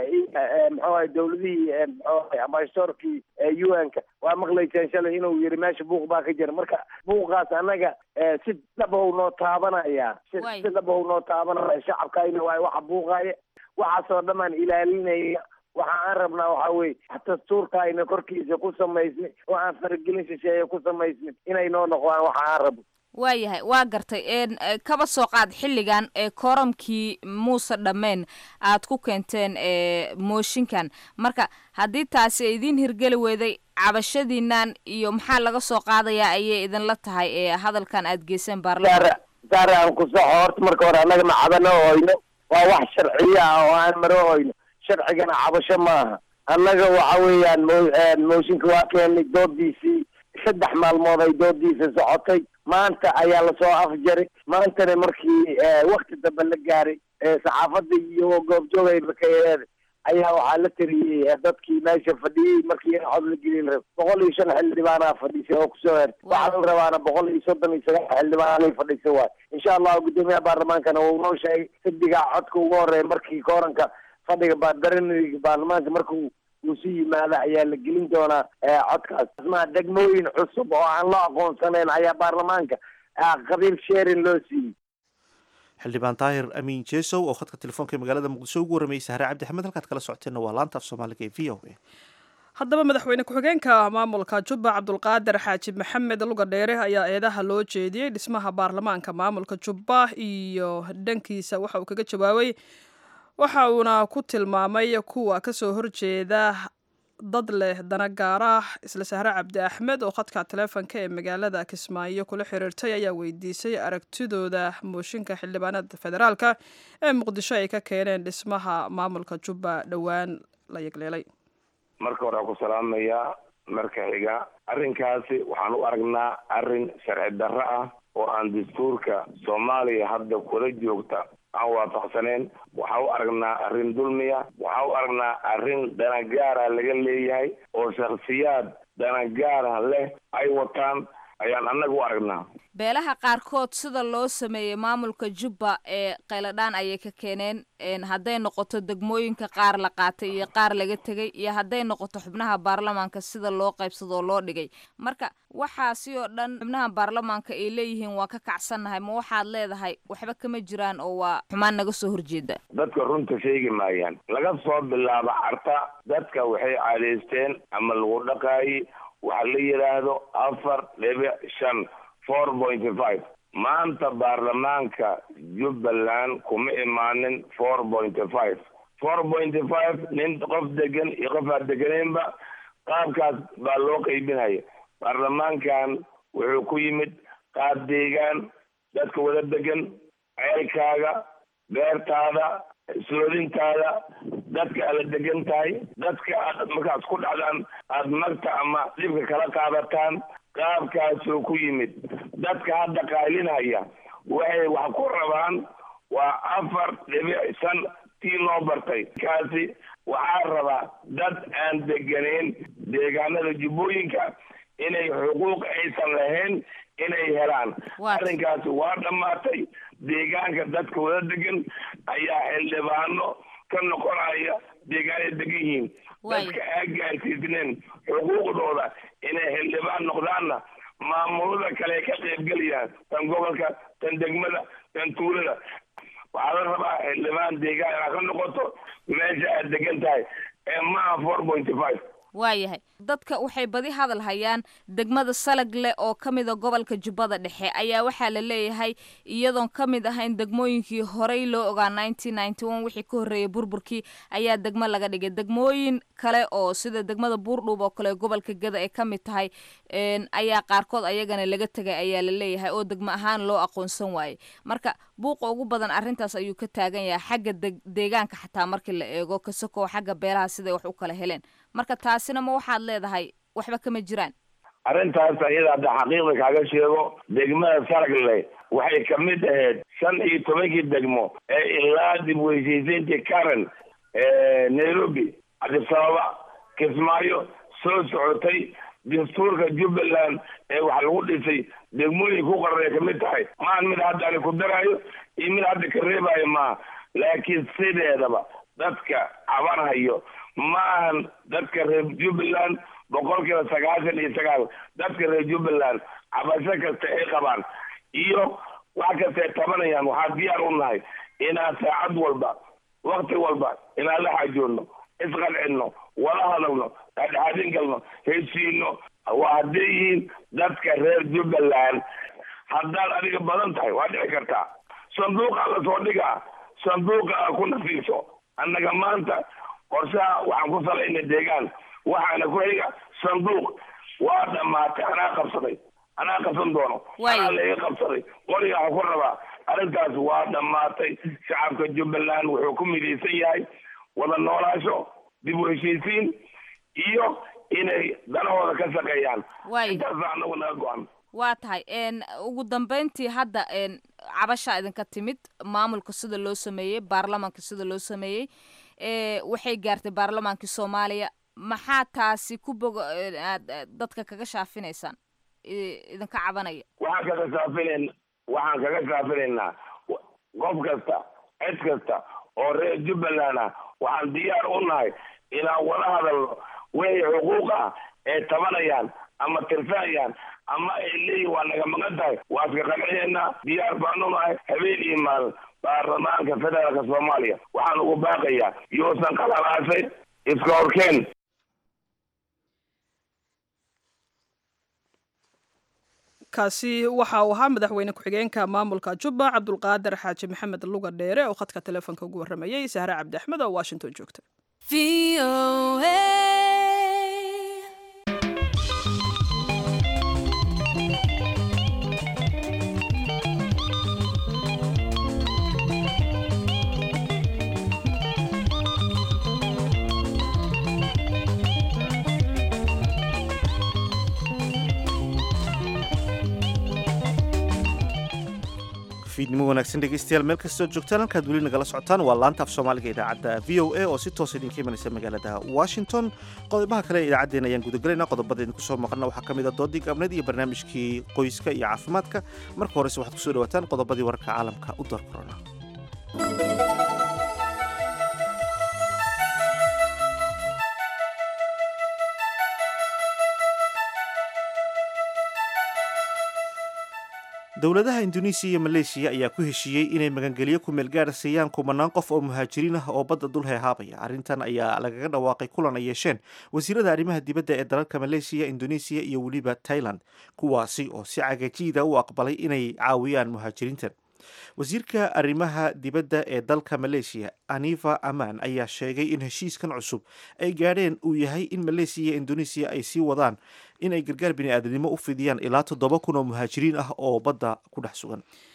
muxuu ahay dowladihii muxuu ahay ambassadorkii u n-ka waa maqlayseen shalay inuu yiri meesha buuq baa ka jira marka buuqaas annaga si dhabow noo taabanaya si dhabow noo taabanaya shacabkayna waay waxa buuqaya waxaasoo dhamaan ilaalinaya waxa aan rabnaa waxaa weye dastuurka ayna korkiisa ku samaysnin oo aan faragelin shisheeye ku samaysnin inay noo noqdaan waxa aan rabno waayahay waa gartay kaba soo qaad xilligan ee kooramkii muuse dhammeen aad ku keenteen mooshinkan marka haddii taasi ay idiin hirgeli weyday cabashadiinan iyo maxaa laga soo qaadayaa ayay idinla tahay ee hadalkan aad geyseen baarlamaanka saare aan ku soxo horta marka hore annaga ma cabano oyno waa wax sharciya ah oo aan maro oyno sharcigana cabasho maaha annaga waxa weeyaan mooshinka waa keenay doodiisii saddex maalmood ay doodiisa socotay maanta ayaa lasoo afjaray maantana markii wakti dambe la gaaray saxaafadda iyo goobjoogayba ka eed ayaa waxaa la tiriyey dadkii meesha fadhiyey markii cod la gelin rab boqol iyo shan xildhibaanaa fadhisay oo kusoo her waxaa la rabaana boqol iyo soddon iyo sagaal xildhibaanay fadhisa waay insha allahu guddoomiyaha baarlamaankana wuu noo sheegay xiddigaa codka ugu horeeya markii kooranka fadhiga badaraniga baarlamaanka markuu uu si yimaada ayaa la gelin doonaa codkaas ma degmooyin cusub oo aan loo aqoonsanayn ayaa baarlamaanka qabiil sheerin loo siiyey xildhibaan daahir amiin jesow oo khadka telefoonka ee magaalada muqdisho ugu warramayay sahre cabdi axmed halkaad kala socoteenna waa laanta af soomaaliga ee v o a haddaba madaxweyne ku-xigeenka maamulka jubba cabdulqaadir xaaji maxamed luga dheere ayaa eedaha loo jeediyey dhismaha baarlamaanka maamulka jubba iyo dhankiisa waxa uu kaga jawaabay waxa uuna ku tilmaamay kuwa kasoo horjeeda dad leh dana gaarah isla sahre cabdi axmed oo khadka taleefonka ee magaalada kismaayo kula xiriirtay ayaa weydiisay aragtidooda mooshinka xildhibaanada federaalka ee muqdisho ay ka keeneen dhismaha maamulka jubba dhowaan la yegleelay marka hore ku salaamayaa marka xiga arrinkaasi waxaan u aragnaa arrin sharci darro ah oo aan dastuurka soomaaliya hadda kula joogta aan waafaqsaneen waxaa u aragnaa arrin dulmiya waxaa u aragnaa arrin danagaara laga leeyahay oo shakhsiyaad danagaara leh ay wataan ayaan annaga u aragnaa beelaha qaarkood sida loo sameeyey maamulka jubba ee qayladhaan ayay ka keeneen hadday noqoto degmooyinka qaar la qaatay iyo qaar laga tegay iyo hadday noqoto xubnaha baarlamaanka sida loo qaybsadoo loo dhigay marka waxaasi oo dhan xubnaha baarlamaanka ay leeyihiin waa ka kacsannahay ma waxaad leedahay waxba kama jiraan oo waa xumaan naga soo horjeeda dadka runta sheegi maayaan laga soo bilaabo carta dadka waxay caadaysteen ama lagu dhaqaayay waxa la yidhaahdo afar dhibic shan four point five maanta baarlamaanka jubbaland kuma imaanin four point five four point five nin qof degan iyo qof aan deganeynba qaabkaas baa loo qaybinaya baarlamaankan wuxuu ku yimid qaab deegaan dadka wada degan ceelkaaga beertaada isloodintaada dadka aad la degan tahay dadka aad markaad ku dhacdaan aada magta ama dhibka kala qaadataan qaabkaasuu ku yimid dadka hadda qaylinaya waxay wax ku rabaan waa afar dhibic shan tii loo bartay kaasi waxaa rabaa dad aan deganeyn deegaanada jubbooyinka inay xuquuq aysan lahayn inay helaan arrinkaasi waa dhammaatay deegaanka dadka wada degan ayaa xildhibaano ka noqonaya deegaanay degan yihiin dadka aa gaarsiisneen xuquuqdooda inay xildhibaan noqdaanna maamulada kale ka qaybgelayaan tan gobolka tan degmada tan tuulada waxaa la rabaa xildhibaan deegaan inaad ka noqoto meesha aad degan tahay ee maaha four pointy five waayahay dadka waxay badi hadal hayaan degmada salagle oo ka mida gobolka jubbada dhexe ayaa waxaa la leeyahay iyadoon ka mid ahayn degmooyinkii horey loo ogaa nineteen ninety one wixii ka horreeyay burburkii ayaa degmo laga dhigay degmooyin kale oo sida degmada buurdhuub oo kale gobolka gada ay ka mid tahay ayaa qaarkood ayagana laga tegay ayaa la leeyahay oo degmo ahaan loo aqoonsan waayey marka buuqa ugu badan arrintaas ayuu ka taagan yahay xagga deegaanka xataa markii la eego kasakoo xagga beelaha siday wax u kala heleen marka taasina ma waxaad leedahay waxba kama jiraan arrintaas ayada hadda xaqiiqda kaaga sheego degmada saragle waxay kamid ahayd shan iyo tobankii degmo ee ilaa dib weysiisayntii karen nairobi cabdisababa kismaayo soo socotay dastuurka jubbaland ee wax lagu dhisay degmooyin ku qarray kamid tahay maan mid hadda ani ku daraayo iyo mid hadda ka reebayo maaha laakiin sideedaba dadka cabanhayo maahan dadka reer jubbaland boqol kiiba sagaashan iyo sagaal dadka reer jubbaland cabasho kasta ay qabaan iyo wax kasta ay tabanayaan waxaa diyaar u nahay inaan saacad walba wakti walba inaan la xaajoonno isqancino wala hadalno dhexdhexaadin galno heshiino waa hadday yihiin dadka reer jubbaland haddaad adiga badan tahay waa dhici kartaa sanduuqa la soo dhigaa sanduuqa a ku nafiiso annaga maanta qorshaha waxaan ku salaynay deegaan waxaana ku xiga sanduuq waa dhammaatay anaa qabsaday anaa qabsan doono anaa laiga qabsaday qoriga waxaa ku rabaa arrintaas waa dhammaatay shacabka jubbaland wuxuu ku midaysan yahay wada noolaasho dib u heshiisiin iyo inay danahooda ka shaqeeyaan intaasa anagu naga go-an waa tahay ugu dambeyntii hadda cabashaa idinka timid maamulka sida loo sameeyey baarlamanka sida loo sameeyey waxay gaartay baarlamaankii soomaaliya maxaa taasi ku bogo dadka kaga shaafinaysaan idinka cabanaya waxaan kaga shaafinayn waxaan kaga shaafinaynaa qof kasta cid kasta oo reer jubbaland ah waxaan diyaar u nahay inaan wada hadalno wixii xuquuq ah ay tabanayaan ama tirsanayaan ama ay leeyihin waa naga maqan tahay waa iska qancinayna diyaar baanu nahay habeen iyo maalin baarlamaanka federaalka soomaaliya waxaan ugu baaqayaa yuusan qalalaasay iska horkeen kaasi waxa uu ahaa madaxweyne ku-xigeenka maamulka jubba cabdulqaadir xaaji maxamed luga dheere oo khadka telefoonka ugu warramayey sahre cabdi axmed oo washington joogta fiidnimo wanaagsan dhegeystayaal meel kastoo joogtaan halkaad weli nagala socotaan waa laanta af soomaaliga idaacadda v o a oo si toosa idinka imanaysa magaalada washington qodobaha kale idaacaddeen ayaan gudagalaynaa qodobada idinku soo maqana waxaa ka mid a doodii gaabneed iyo barnaamijkii qoyska iyo caafimaadka marka horese waxaad kusoo dhawaataan qodobadii wararka caalamka u door korona dowladaha induneisiya iyo maleeshiya ayaa ku heshiiyey inay magangelyo ku meelgaara siiyaan kumanaan qof oo muhaajiriin ah oo badda dul heehaabaya arrintan ayaa lagaga dhawaaqay kulan ay yeesheen wasiirada arrimaha dibadda ee dalalka maleeshiya induneisiya iyo weliba tailand kuwaasi oo si cagajiida u aqbalay inay caawiyaan muhaajiriintan wasiirka arrimaha dibadda ee dalka maleeshiya anifa aman ayaa sheegay in heshiiskan cusub ay gaadheen uu yahay in maleesiya iyo induneisiya ay sii wadaan in ay gargaar bini-aadanimo u fidiyaan ilaa toddoba kun oo muhaajiriin ah oo badda ku dhex sugan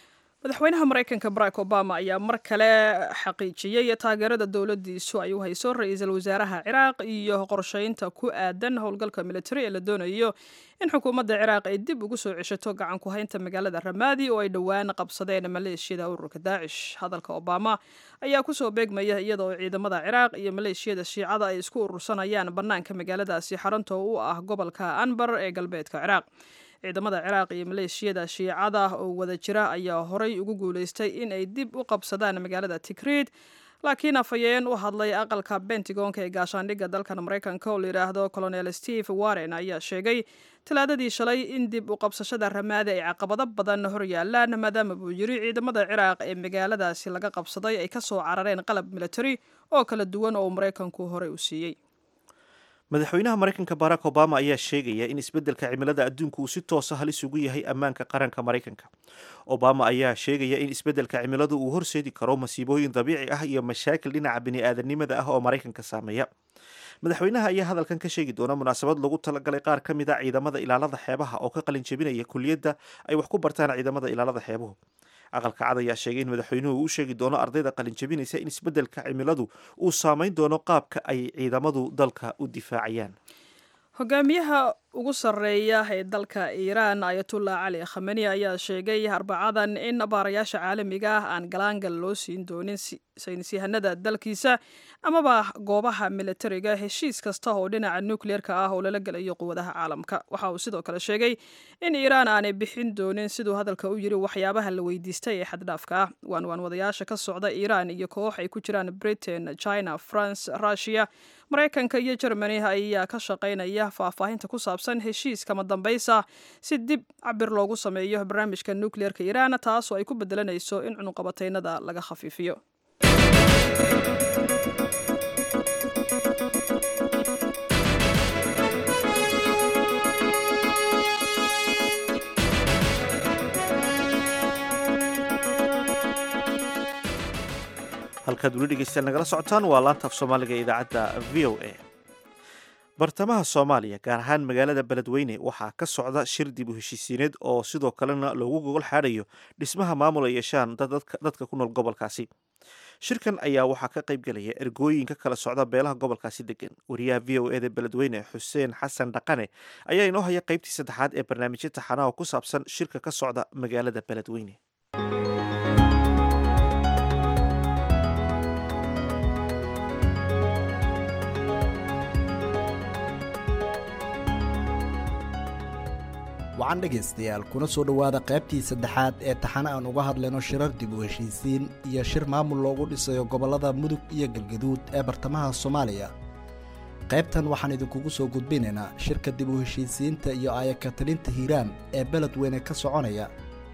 madaxweynaha maraykanka barack obama ayaa mar kale xaqiijiyey taageerada dowladiisu ay u hayso ra-iisul wasaaraha ciraaq iyo qorsheynta ku aadan howlgalka militari ee la doonayo in xukuumadda ciraaq ay dib ugu soo ceshato gacan ku haynta magaalada ramaadi oo ay dhowaan qabsadeen maleeshiyada ururka daacish hadalka obama ayaa kusoo beegmaya iyada oo ciidamada ciraaq iyo maleeshiyada shiicada ay isku urursanayaan bannaanka magaaladaasi xarunta u ah gobolka anbar ee galbeedka ciraaq ciidamada ciraaq iyo maleeshiyada shiicada oo wada jira ayaa horay ugu guuleystay in ay dib u qabsadaan magaalada tikriid laakiin afhayeen u hadlay aqalka bentigonka ee gaashaandhigga dalkan maraykanka oo layidhaahdo colonel steve warren ayaa sheegay talaadadii shalay in dib u qabsashada ramaadi ay caqabado badan hor yaalaan maadaama buu yiri ciidamada ciraaq ee magaaladaasi laga qabsaday ay kasoo carareen qalab militari oo kala duwan oo maraykanku horey u siiyey madaxweynaha maraykanka barack obama ayaa sheegaya in isbeddelka cimilada adduunku uu si toosa halis ugu yahay ammaanka qaranka maraykanka obama ayaa sheegaya in isbeddelka cimiladu uu horseedi karo masiibooyin dabiici ah iyo mashaakil dhinaca bini-aadanimada ah oo maraykanka saameeya madaxweynaha ayaa hadalkan ka sheegi doona munaasabad lagu talagalay qaar ka mid a ciidamada ilaalada xeebaha oo ka qalin jebinaya kuliyadda ay wax ku bartaan ciidamada ilaalada xeebuhu aqalka cad ayaa sheegay in madaxweynuhu uu sheegi doono ardayda qalin jebinaysa in isbeddelka cimiladu uu saameyn doono qaabka ay ciidamadu dalka u difaacayaan hogaamiyaha ugu sarreeya ee dalka iiraan ayatullah cali khameni ayaa sheegay arbacadan in baarayaasha caalamiga ah aan galaangal loo siin doonin saynisyahanada dalkiisa amaba goobaha militariga heshiis kasta oo dhinaca nukleerka ah oo lala gelayo quwadaha caalamka waxa uu sidoo kale sheegay in iiraan aanay bixin doonin siduu hadalka u yiri waxyaabaha la weydiistay ee xaddhaafka ah waanwaan wadayaasha ka socda iiraan iyo koox ay ku jiraan britain china france russia maraykanka iyo germany ayaa ka shaqaynaya faahfaahinta ku saabsan heshiis kama dambaysa si dib cabir loogu sameeyo barnaamijka nukleerka iiraan taasoo ay ku bedelanayso in cunuqabataynada laga khafiifiyo halkaad weli dhegeystayaal nagala socotaan waa laanta af soomaaliga ee idaacadda v o a bartamaha soomaaliya gaar ahaan magaalada beledweyne waxaa ka socda shir dib u heshiisiineed oo sidoo kalena loogu gogol xaadhayo dhismaha maamul ay yeeshaan dadka ku nool gobolkaasi shirkan ayaa waxaa ka qayb gelaya ergooyinka kala socda beelaha gobolkaasi degan wariyaha v o eda beledweyne xuseen xasan dhaqane ayaa inoo haya qaybtii saddexaad ee barnaamijya taxanaha ku saabsan shirka ka socda magaalada beledweyne wacan dhegaystayaal kuna soo dhowaada qaybtii saddexaad ee taxane aan uga hadlayno shirar dib u heshiisiin iyo shir maamul loogu dhisayo gobollada mudug iyo galgaduud ee bartamaha soomaaliya qaybtan waxaan idinkugu soo gudbinaynaa shirka dib u heshiisiinta iyo aayakatalinta hiiraan ee beledweyne ka soconaya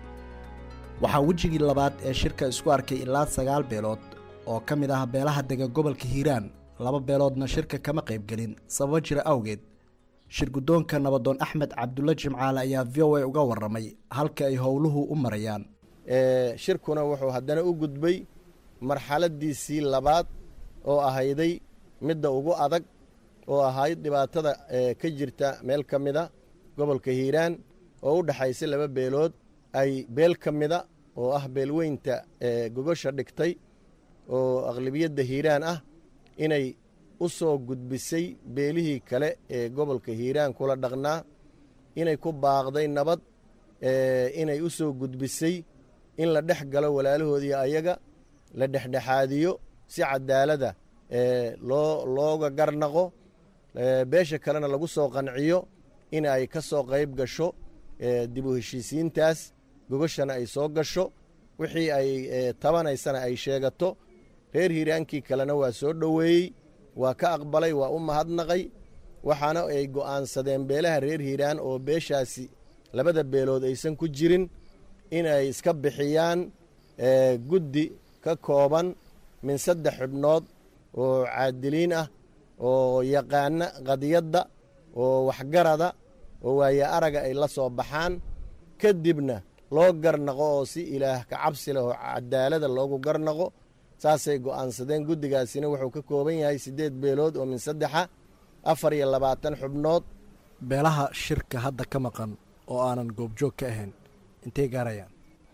waxaa wejigii labaad ee shirka isku arkay ilaa sagaal beelood oo ka mid ah beelaha dega gobolka hiiraan laba beeloodna shirka kama qaybgelin sababo jira awgeed shir guddoonka nabadoon axmed cabdulla jimcaale ayaa v o a uga warramay halka ay howluhu u marayaan shirkuna wuxuu haddana u gudbay marxaladiisii labaad oo ahayday midda ugu adag oo ahayd dhibaatada ka jirta meel ka mida gobolka hiiraan oo u dhexaysa laba beelood ay beel ka mida oo ah beelweynta gogosha dhigtay oo aqlibiyadda hiiraan ah inay u soo gudbisay beelihii kale ee gobolka hiiraan kula dhaqnaa inay ku baaqday nabad inay u soo gudbisay in la dhex galo walaalahoodii ayaga la dhexdhexaadiyo si cadaalada loo looga garnaqo beesha kalena lagu soo qanciyo in ay ka soo qayb gasho dib u heshiisiintaas gogoshana ay soo gasho wixii ay tabanaysana ay sheegato reer hiiraankii kalena waa soo dhoweeyey waa ka aqbalay waa u mahadnaqay waxaana ay go'aansadeen beelaha reer hiiraan oo beeshaasi labada beelood aysan ku jirin inay iska bixiyaan guddi ka kooban min saddex xubnood oo caadiliin ah oo yaqaana qadiyadda oo waxgarada oo waaye araga ay la soo baxaan kadibna loo garnaqo oo si ilaah ka cabsi leh oo cadaalada loogu garnaqo saasay go'aansadeen guddigaasina wuxuu ka kooban yahay siddeed beelood oo min saddexa afar iyo labaatan xubnood beelaha shirka hadda ka maqan oo aanan goobjoog ka ahayn intay gaarayaan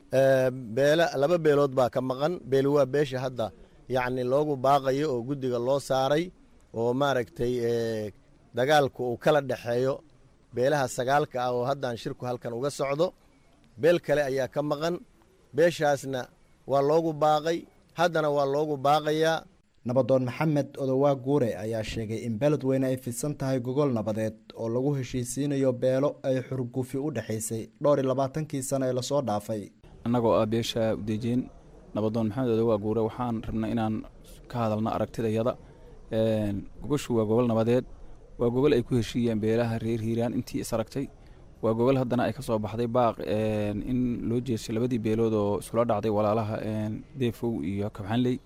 beele laba beelood baa ka maqan beeli waa beesha hadda yacni loogu baaqayo oo guddiga loo saaray oo maaragtay dagaalku uu kala dhexeeyo beelaha sagaalka ah oo haddaan shirku halkan uga socdo beel kale ayaa ka maqan beeshaasna waa loogu baaqay haddana waa loogu baaqayaa nabadoon maxamed odowaa guure ayaa sheegay in beledweyne ay fidsan tahay gogol nabadeed oo lagu heshiisiinayo beelo ay xurgufi u dhexaysay dhowr iyo labaatankii sano ee lasoo dhaafay annagoo ah beesha udeejeen nabadoon maxamed odowaa guure waxaan rabnay inaan ka hadalno aragtidayada gogoshu waa gogol nabadeed waa gogol ay ku heshiiyeen beelaha reer hiiraan intii is aragtay waa gogol haddana ay ka soo baxday baaq in loo jeestay labadii beelood oo iskula dhacday walaalaha deefow iyo kabxanley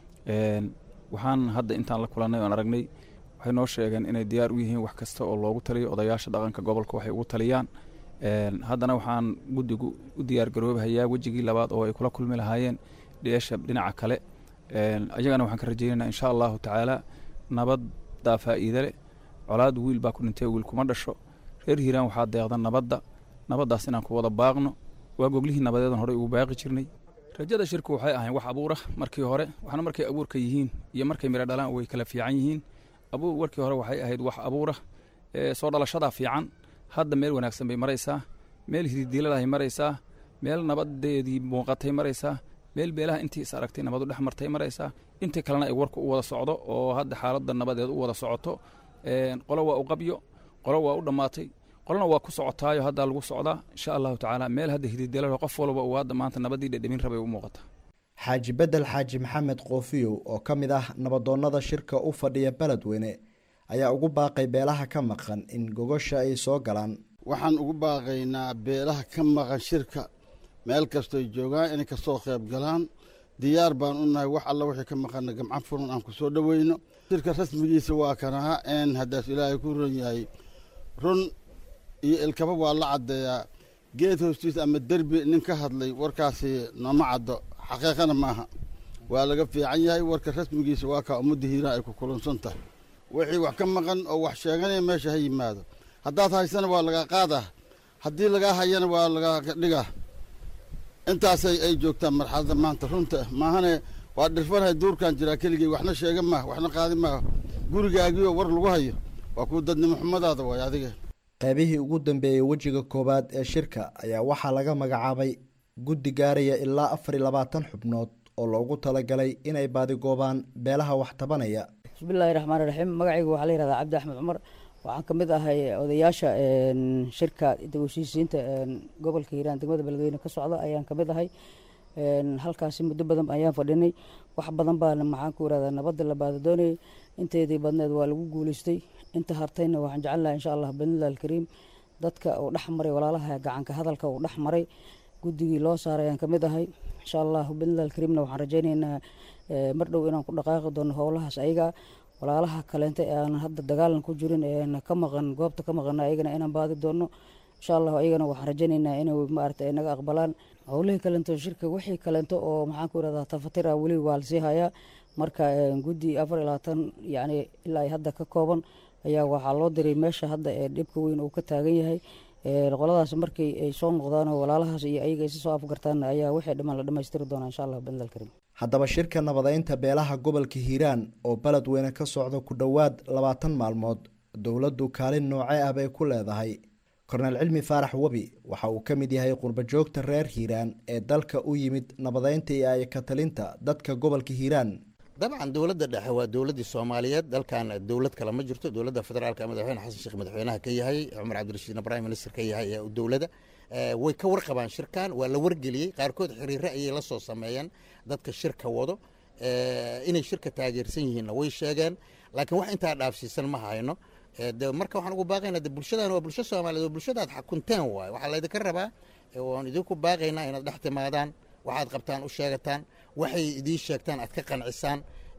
waxaan hadda intaan la kulannay oan aragnay waxay noo sheegeen inay diyaar u yihiin wax kasta oo loogu taliyo odayaasha dhaqanka gobolka waxay ugu taliyaan haddana waxaan guddigu u diyaar garoobahayaa wejigii labaad oo ay kula kulmi lahaayeen dheesha dhinaca kale ayagana waxaan ka rajaynaynaa insha allahu tacaala nabaddaa faa'iide leh colaad wiil baa ku dhintay wiil kuma dhasho reer hiiraan waxaa deeqda nabadda nabaddaas inaan ku wada baaqno waa goglihii nabadeedan horey ugu baaqi jirnay rajada shirku waxay ahayn wax abuura markii hore waxna markay abuurka yihiin iyo markay midho dhalaan way kala fiican yihiin abuur warkii hore waxay ahayd wax abuura soo dhalashadaa fiican hadda meel wanaagsan bay maraysaa meel hididiiladahay maraysaa meel nabadeedii muuqatay maraysaa meel beelaha intii is aragtay nabadu dhex martay maraysaa intii kalena ay warku u wada socdo oo hadda xaaladda nabadeed u wada socoto qolo waa u qabyo qolo waa u dhammaatay qolona waa ku socotaayo haddaa lagu socdaa insha allahu tacaala meel hadda hididiilada qof walba uu hadda maanta nabadii dhedhemin rabay u muuqata xaaji bedel xaaji maxamed koofiyow oo ka mid ah nabadoonnada shirka u fadhiya beledweyne ayaa ugu baaqay beelaha ka maqan in gogosha ay soo galaan waxaan ugu baaqaynaa beelaha ka maqan shirka meel kastoy joogaan inay kasoo qayb galaan diyaar baan u nahay wax alla wixii ka maqana gamcan furan aan ku soo dhoweyno shirka rasmigiisa waa kanaha een haddaas ilaahay ku ron yahay run iyo ilkaba waa la caddeeyaa geed hoostiisa ama derbi nin ka hadlay warkaasi nooma caddo xaqiiqana maaha waa laga fiican yahay warka rasmigiisa waa kaa ummadda hiiraan ay ku kulansan tahay wixii wax ka maqan oo wax sheeganaya meesha ha yimaado haddaad haysana waa lagaa qaadaa haddii lagaa hayana waa lagaa dhigaa intaasay ay joogtaan marxaladda maanta runta maahane waa dhirfanahay duurkan jiraa keligey waxna sheega maaha waxna qaadi maaha gurigaagiyo war lagu hayo waa kuwa dadnimo xumadaada waay adiga qaybihii ugu dambeeyey wejiga koowaad ee shirka ayaa waxaa laga magacaabay guddi gaaraya ilaa afar iyo labaatan xubnood oo loogu talagalay inay baadigoobaan beelaha wax tabanaya bismillahi raxmaan raxiim magacaygu waxaa la yihahdaa cabdi axmed cumar waxaan ka mid ahay odayaasha shirka dib u heshiisiinta gobolka hiiraan degmada beledweyne ka socda ayaan ka mid ahay halkaasi muddo badan ayaan fadhinay wax badan baana maxaan ku irahdaa nabadda la baada doonayay inteedii badneed waa lagu guuleystay inta hartayna waxaan jecelnahay insha allah bidnillahi alkariim dadka uu dhex maray walaalaha gacanka hadalka uu dhex maray guddigii loo saaray ayaan ka mid ahay insha allah bidnillahi alkariimna waxaan rajaynaynaa mar dhow inaan ku dhaqaaqi doono howlahaas ayaga walaalaha kaleente ee aan hadda dagaalan ku jirin ee ka maqan goobta ka maqana ayagana inaan baadi doono insha allah ayagana waxaan rajaynaynaa inay maarata ay naga aqbalaan howlihii kaleento shirka wixii kaleento oo maxaan ku irahdaa tafatira weli waa lasii hayaa marka guddi afar iyo labaatan yacni ilaa ay hadda ka kooban ayaa waxaa loo diray meesha hadda ee dhibka weyn uu ka taagan yahay qoladaas markii ay soo noqdaan oo walaalahaas iyo ayaga isi soo afgartaan ayaa wixii dhiman la dhammaystiri doonaa insha allah bidnil karim haddaba shirka nabadeynta beelaha gobolka hiiraan oo beledweyne ka socda ku dhowaad labaatan maalmood dowladdu kaalin noocee ah bay ku leedahay korneel cilmi faarax webi waxa uu ka mid yahay qurbajoogta reer hiiraan ee dalka u yimid nabadeynta iyo ay ka talinta dadka gobolka hiiraan dabcan dowladda dhexe waa dowladdii soomaaliyeed dalkan dowlad kale ma jirto dowladda federaalka madaxweyne xasan sheekh madaxweynaha ka yahay cumar cabdirashiidna prime minister ka yahay ee dowladda way ka warqabaan shirkan waa la wargeliyey qaarkood xiriire ayay la soo sameeyeen dadka shirka wado inay shirka taageersan yihiinna way sheegeen laakiin wax intaa dhaafsiisan ma hayno de marka waxaan ugu baaqaynaa de bulshadan waa bulsho soomaaliyeed oo bulshadaad xakunteen waaye waxaa laydinka rabaa waan idinku baaqaynaa inaad dhex timaadaan waxaad qabtaan u sheegataan waxay idiin sheegtaan aad ka qancisaan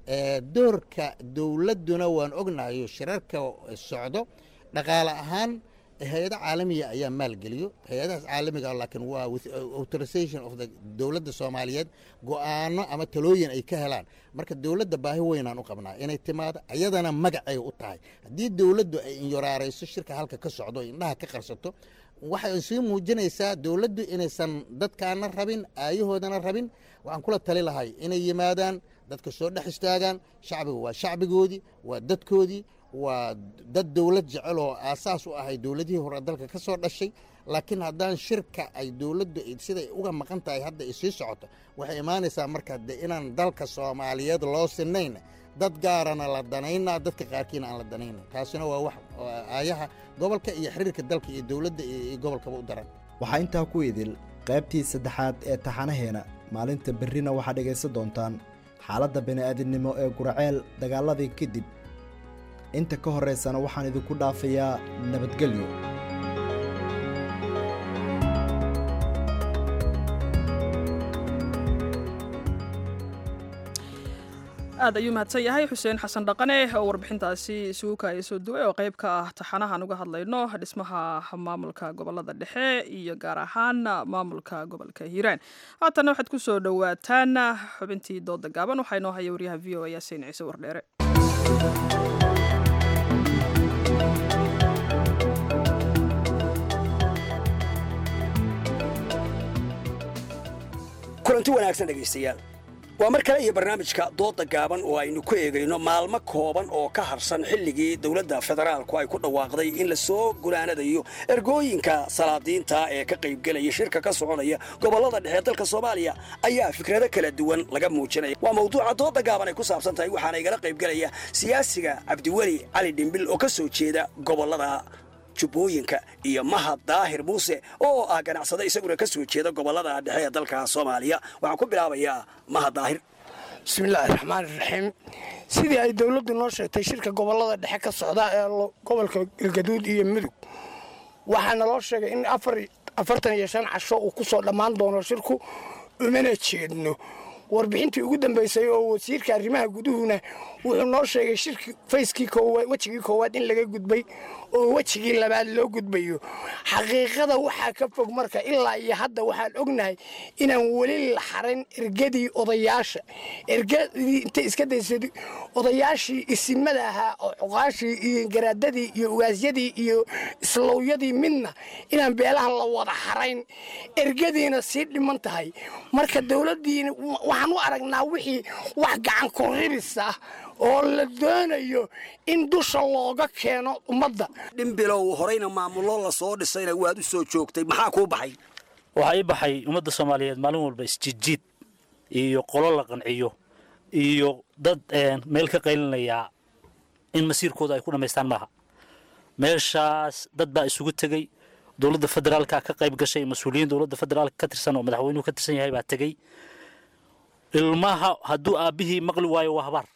doorka dowladduna waan ognahayo shirarka socdo dhaqaale ahaan hay-ado caalamiya ayaa maalgeliyo hay-adahaas caalamiga laakiin waa authorization of the dowladda soomaaliyeed go-aano ama talooyin ay ka helaan marka dowladda baahi weynaan u qabnaa inay timaado ayadana magacay u tahay haddii dowladdu ay inyoraarayso shirka halka ka socdo indhaha ka qarsato waxay sii muujinaysaa dowladdu inaysan dadkaana rabin aayahoodana rabin waxaan kula tali lahay inay yimaadaan dadka soo dhex istaagaan shacbiga waa shacbigoodii waa dadkoodii waa dad dowlad jecel oo aasaas u ahay dowladihii hore dalka ka soo dhashay laakiin haddaan shirka ay dowladdu siday uga maqan tahay hadda ay sii socoto waxay imaanaysaa marka de inaan dalka soomaaliyeed loo sinayn dad gaarana la danaynaa dadka qaarkiina aan la danayna taasina waa wax aayaha gobolka iyo xiriirka dalka iyo dowladda iyo gobolkaba u daran waxaa intaa ku idil qaybtii saddexaad ee taxanaheena maalinta berrina waxaad dhegaysan doontaan xaaladda bini'aadinimo ee guraceel dagaaladii kadib inta ka horraysana waxaan idinku dhaafayaa nabadgelyo aad ayuu mahadsan yahay xuseen xasan dhaqane oo warbixintaasi isugu kaaya soo duway oo qayb ka ah taxanahan uga hadlayno dhismaha maamulka gobolada dhexe iyo gaar ahaan maamulka gobolka hiiraan haatana waxaad ku soo dhowaataan xubintii dooda gaaban waxaa inoo haya waryaha v o a yaasiin ciise wardheere kulanti wanaagsan dhegaystayaal waa mar kale iyo barnaamijka dooda gaaban oo aynu ku eegayno maalmo kooban oo ka harsan xilligii dowladda federaalku ay ku dhawaaqday in la soo gunaanadayo ergooyinka salaadiinta ee ka qaybgelaya shirka ka soconaya gobollada dhexe dalka soomaaliya ayaa fikrado kala duwan laga muujinaya waa mawduuca dooda gaaban ay ku saabsan tahay waxaana igala qaybgelaya siyaasiga cabdiweli cali dhimbil oo ka soo jeeda gobollada jubbooyinka iyo mahad daahir muuse oo ah ganacsado isaguna ka soo jeeda gobollada dhexe ee dalka soomaaliya waxaan ku bilaabayaa mahad daahir bismillaahi raxmaani raxiim sidii ay dowladdu noo sheegtay shirka gobollada dhexe ka socda ee gobolka galgaduud iyo mudug waxaa naloo sheegay in afartan iyo shan casho uu ku soo dhammaan doono shirku umana jeedno warbixintii ugu dambaysay oo wasiirka arrimaha guduhuna wuxuu noo sheegay shirki fayskii koowaad wejigii koowaad in laga gudbay oo wejigii labaad loo gudbayo xaqiiqada waxaa ka fog marka ilaa iyo hadda waxaan ognahay inaan weli la xarayn ergadii odayaasha ergadii intay iska daysay odayaashii isimada ahaa oo cuqaashii iyo garaadadii iyo ugaasyadii iyo islowyadii midna inaan beelaha la wada xarayn ergadiina sii dhiman tahay marka dowladdiina waxaan u aragnaa wixii wax gacan kuribis ah oo la doonayo in dusha looga keeno ummadda dhimbilow horeyna maamullo la soo dhisayna waad u soo joogtay maxaa kuu baxay waxaa ii baxay ummadda soomaaliyeed maalin walba isjijiid iyo qolo la qanciyo iyo dad meel ka qaylinaya in masiirkooda ay ku dhammaystaan maaha meeshaas dad baa isugu tegey dowladda federaalka ka qayb gashay mas-uuliyiin dowladda federaalka ka tirsan oo madaxweynuhu ka tirsan yahay baa tegey ilmaha hadduu aabbihii maqli waayo waa habaar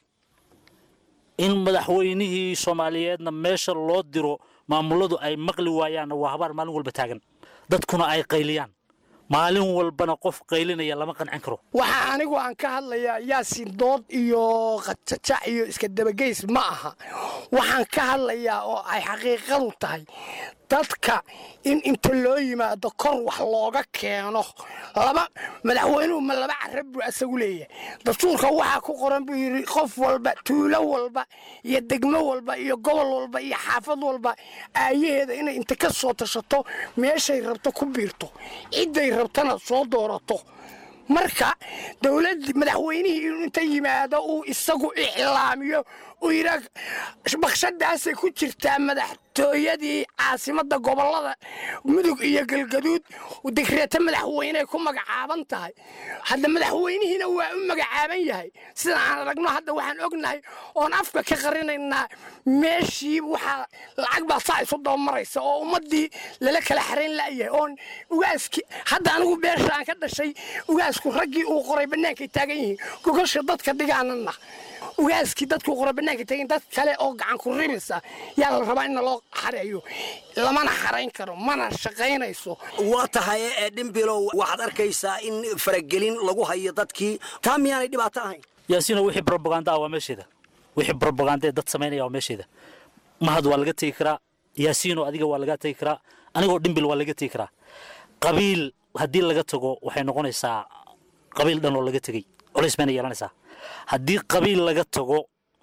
in madaxweynihii soomaaliyeedna meesha loo diro maamulladu ay maqli waayaanna waa habaar maalin walba taagan dadkuna ay qayliyaan maalin walbana qof qaylinaya lama qancin karo waxaa anigu aan ka hadlayaa yaasin dood iyo qajajac iyo iska dabageys ma aha waxaan ka hadlayaa oo ay xaqiiqadu tahay dadka in inta loo yimaado kor wax looga keeno laba madaxweynuhu ma laba carab buu asagu leeyahay dastuurka waxaa ku qoran buu yidhi qof walba tuulo walba iyo degmo walba iyo gobol walba iyo xaafad walba aayaheeda inay inta ka soo tashato meeshay rabto ku biirto cidday rabtana soo doorato marka dowlad madaxweynihii inuu inta yimaado uu isagu iclaamiyo uu yidhaa bakshadaasay ku jirtaa madaxtooyadii caasimadda gobollada mudug iyo galgaduud digreeto madaxweyney ku magacaaban tahay hadda madaxweynihiina waa u magacaaban yahay sida aan aragno hadda waxaan ognahay oon afka ka qarinaynaa meeshii waxaa lacag baa saa isu dabamaraysa oo ummaddii lala kala xarayn la'yahay oon ugaaski hadda anigu beesha aan ka dhashay ugaasku raggii uu qoray bannaankay taagan yihiin gogosha dadka dhigaanana ugaaskii dadkuu qoray bannaanka taagan dad kale oo gacan ku ribisa yaa la rabaa in loo xareeyo lamana xarayn karo mana shaqaynayso waa tahay ee dhimbilow waxaad arkaysaa in faragelin lagu hayo dadkii taa miyaanay dhibaato ahayn yaasiino wixii brobaganda ah waa meesheeda wixii brobaganda ee dad samaynaya waa meesheeda mahad waa laga tegi karaa yaasiino adiga waa laga tegi karaa anigoo dhimbil waa laga tegi karaa qabiil haddii laga tago waxay noqonaysaa qabiil dhan oo laga tegey culays bayna yeelanaysaa haddii qabiil laga tago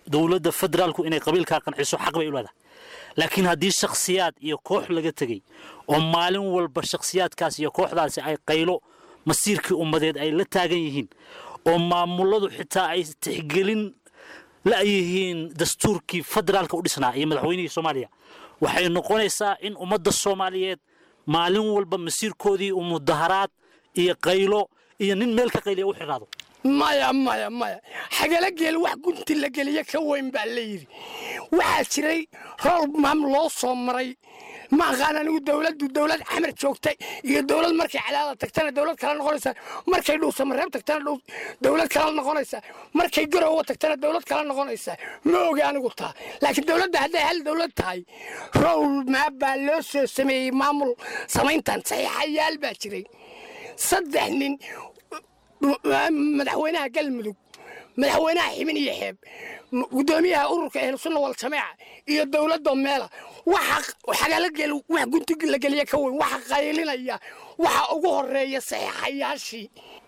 dowladda federaalku inay qabiilkaa qanciso xaq bay u leedahay laakiin haddii shakhsiyaad iyo koox laga tegey oo maalin walba shakhsiyaadkaas iyo kooxdaasi ay qaylo masiirkii ummadeed ay la taagan yihiin oo maamuladu xitaa ay tixgelin la'yihiin dastuurkii federaalka u dhisnaa iyo madaxweynihii soomaaliya waxay noqonaysaa in ummadda soomaaliyeed maalin walba masiirkoodii uu mudaharaad iyo qaylo iyo nin meel ka qayliya u xidhnaado maya maya maya xagala geel wax gunti la geliya ka weyn baa la yidhi waxaa jiray rool maam loo soo maray ma aqaan anigu dowladdu dowlad xamar joogtay iyo dowlad markay cadaada tagtana dowlad kala noqonaysa markay dhuusamareeb tagtana dowlad kala noqonaysa markay garowa tagtana dowlad kala noqonaysa ma ogi anigu taa laakiin dowladda hadday hal dowlad tahay rowl maab baa loo soo sameeyey maamul samayntan saxiixayaal baa jiray saddex nin madaxweynaha galmudug madaxweynaha ximin iyo xeeb gudoomiyaha ururka ahlusunna waljamaaca iyo dowladda meela waxa xagalagel wax gunti la geliya ka weyn waxa qaylinaya waxa ugu horeeya saxiixayaashii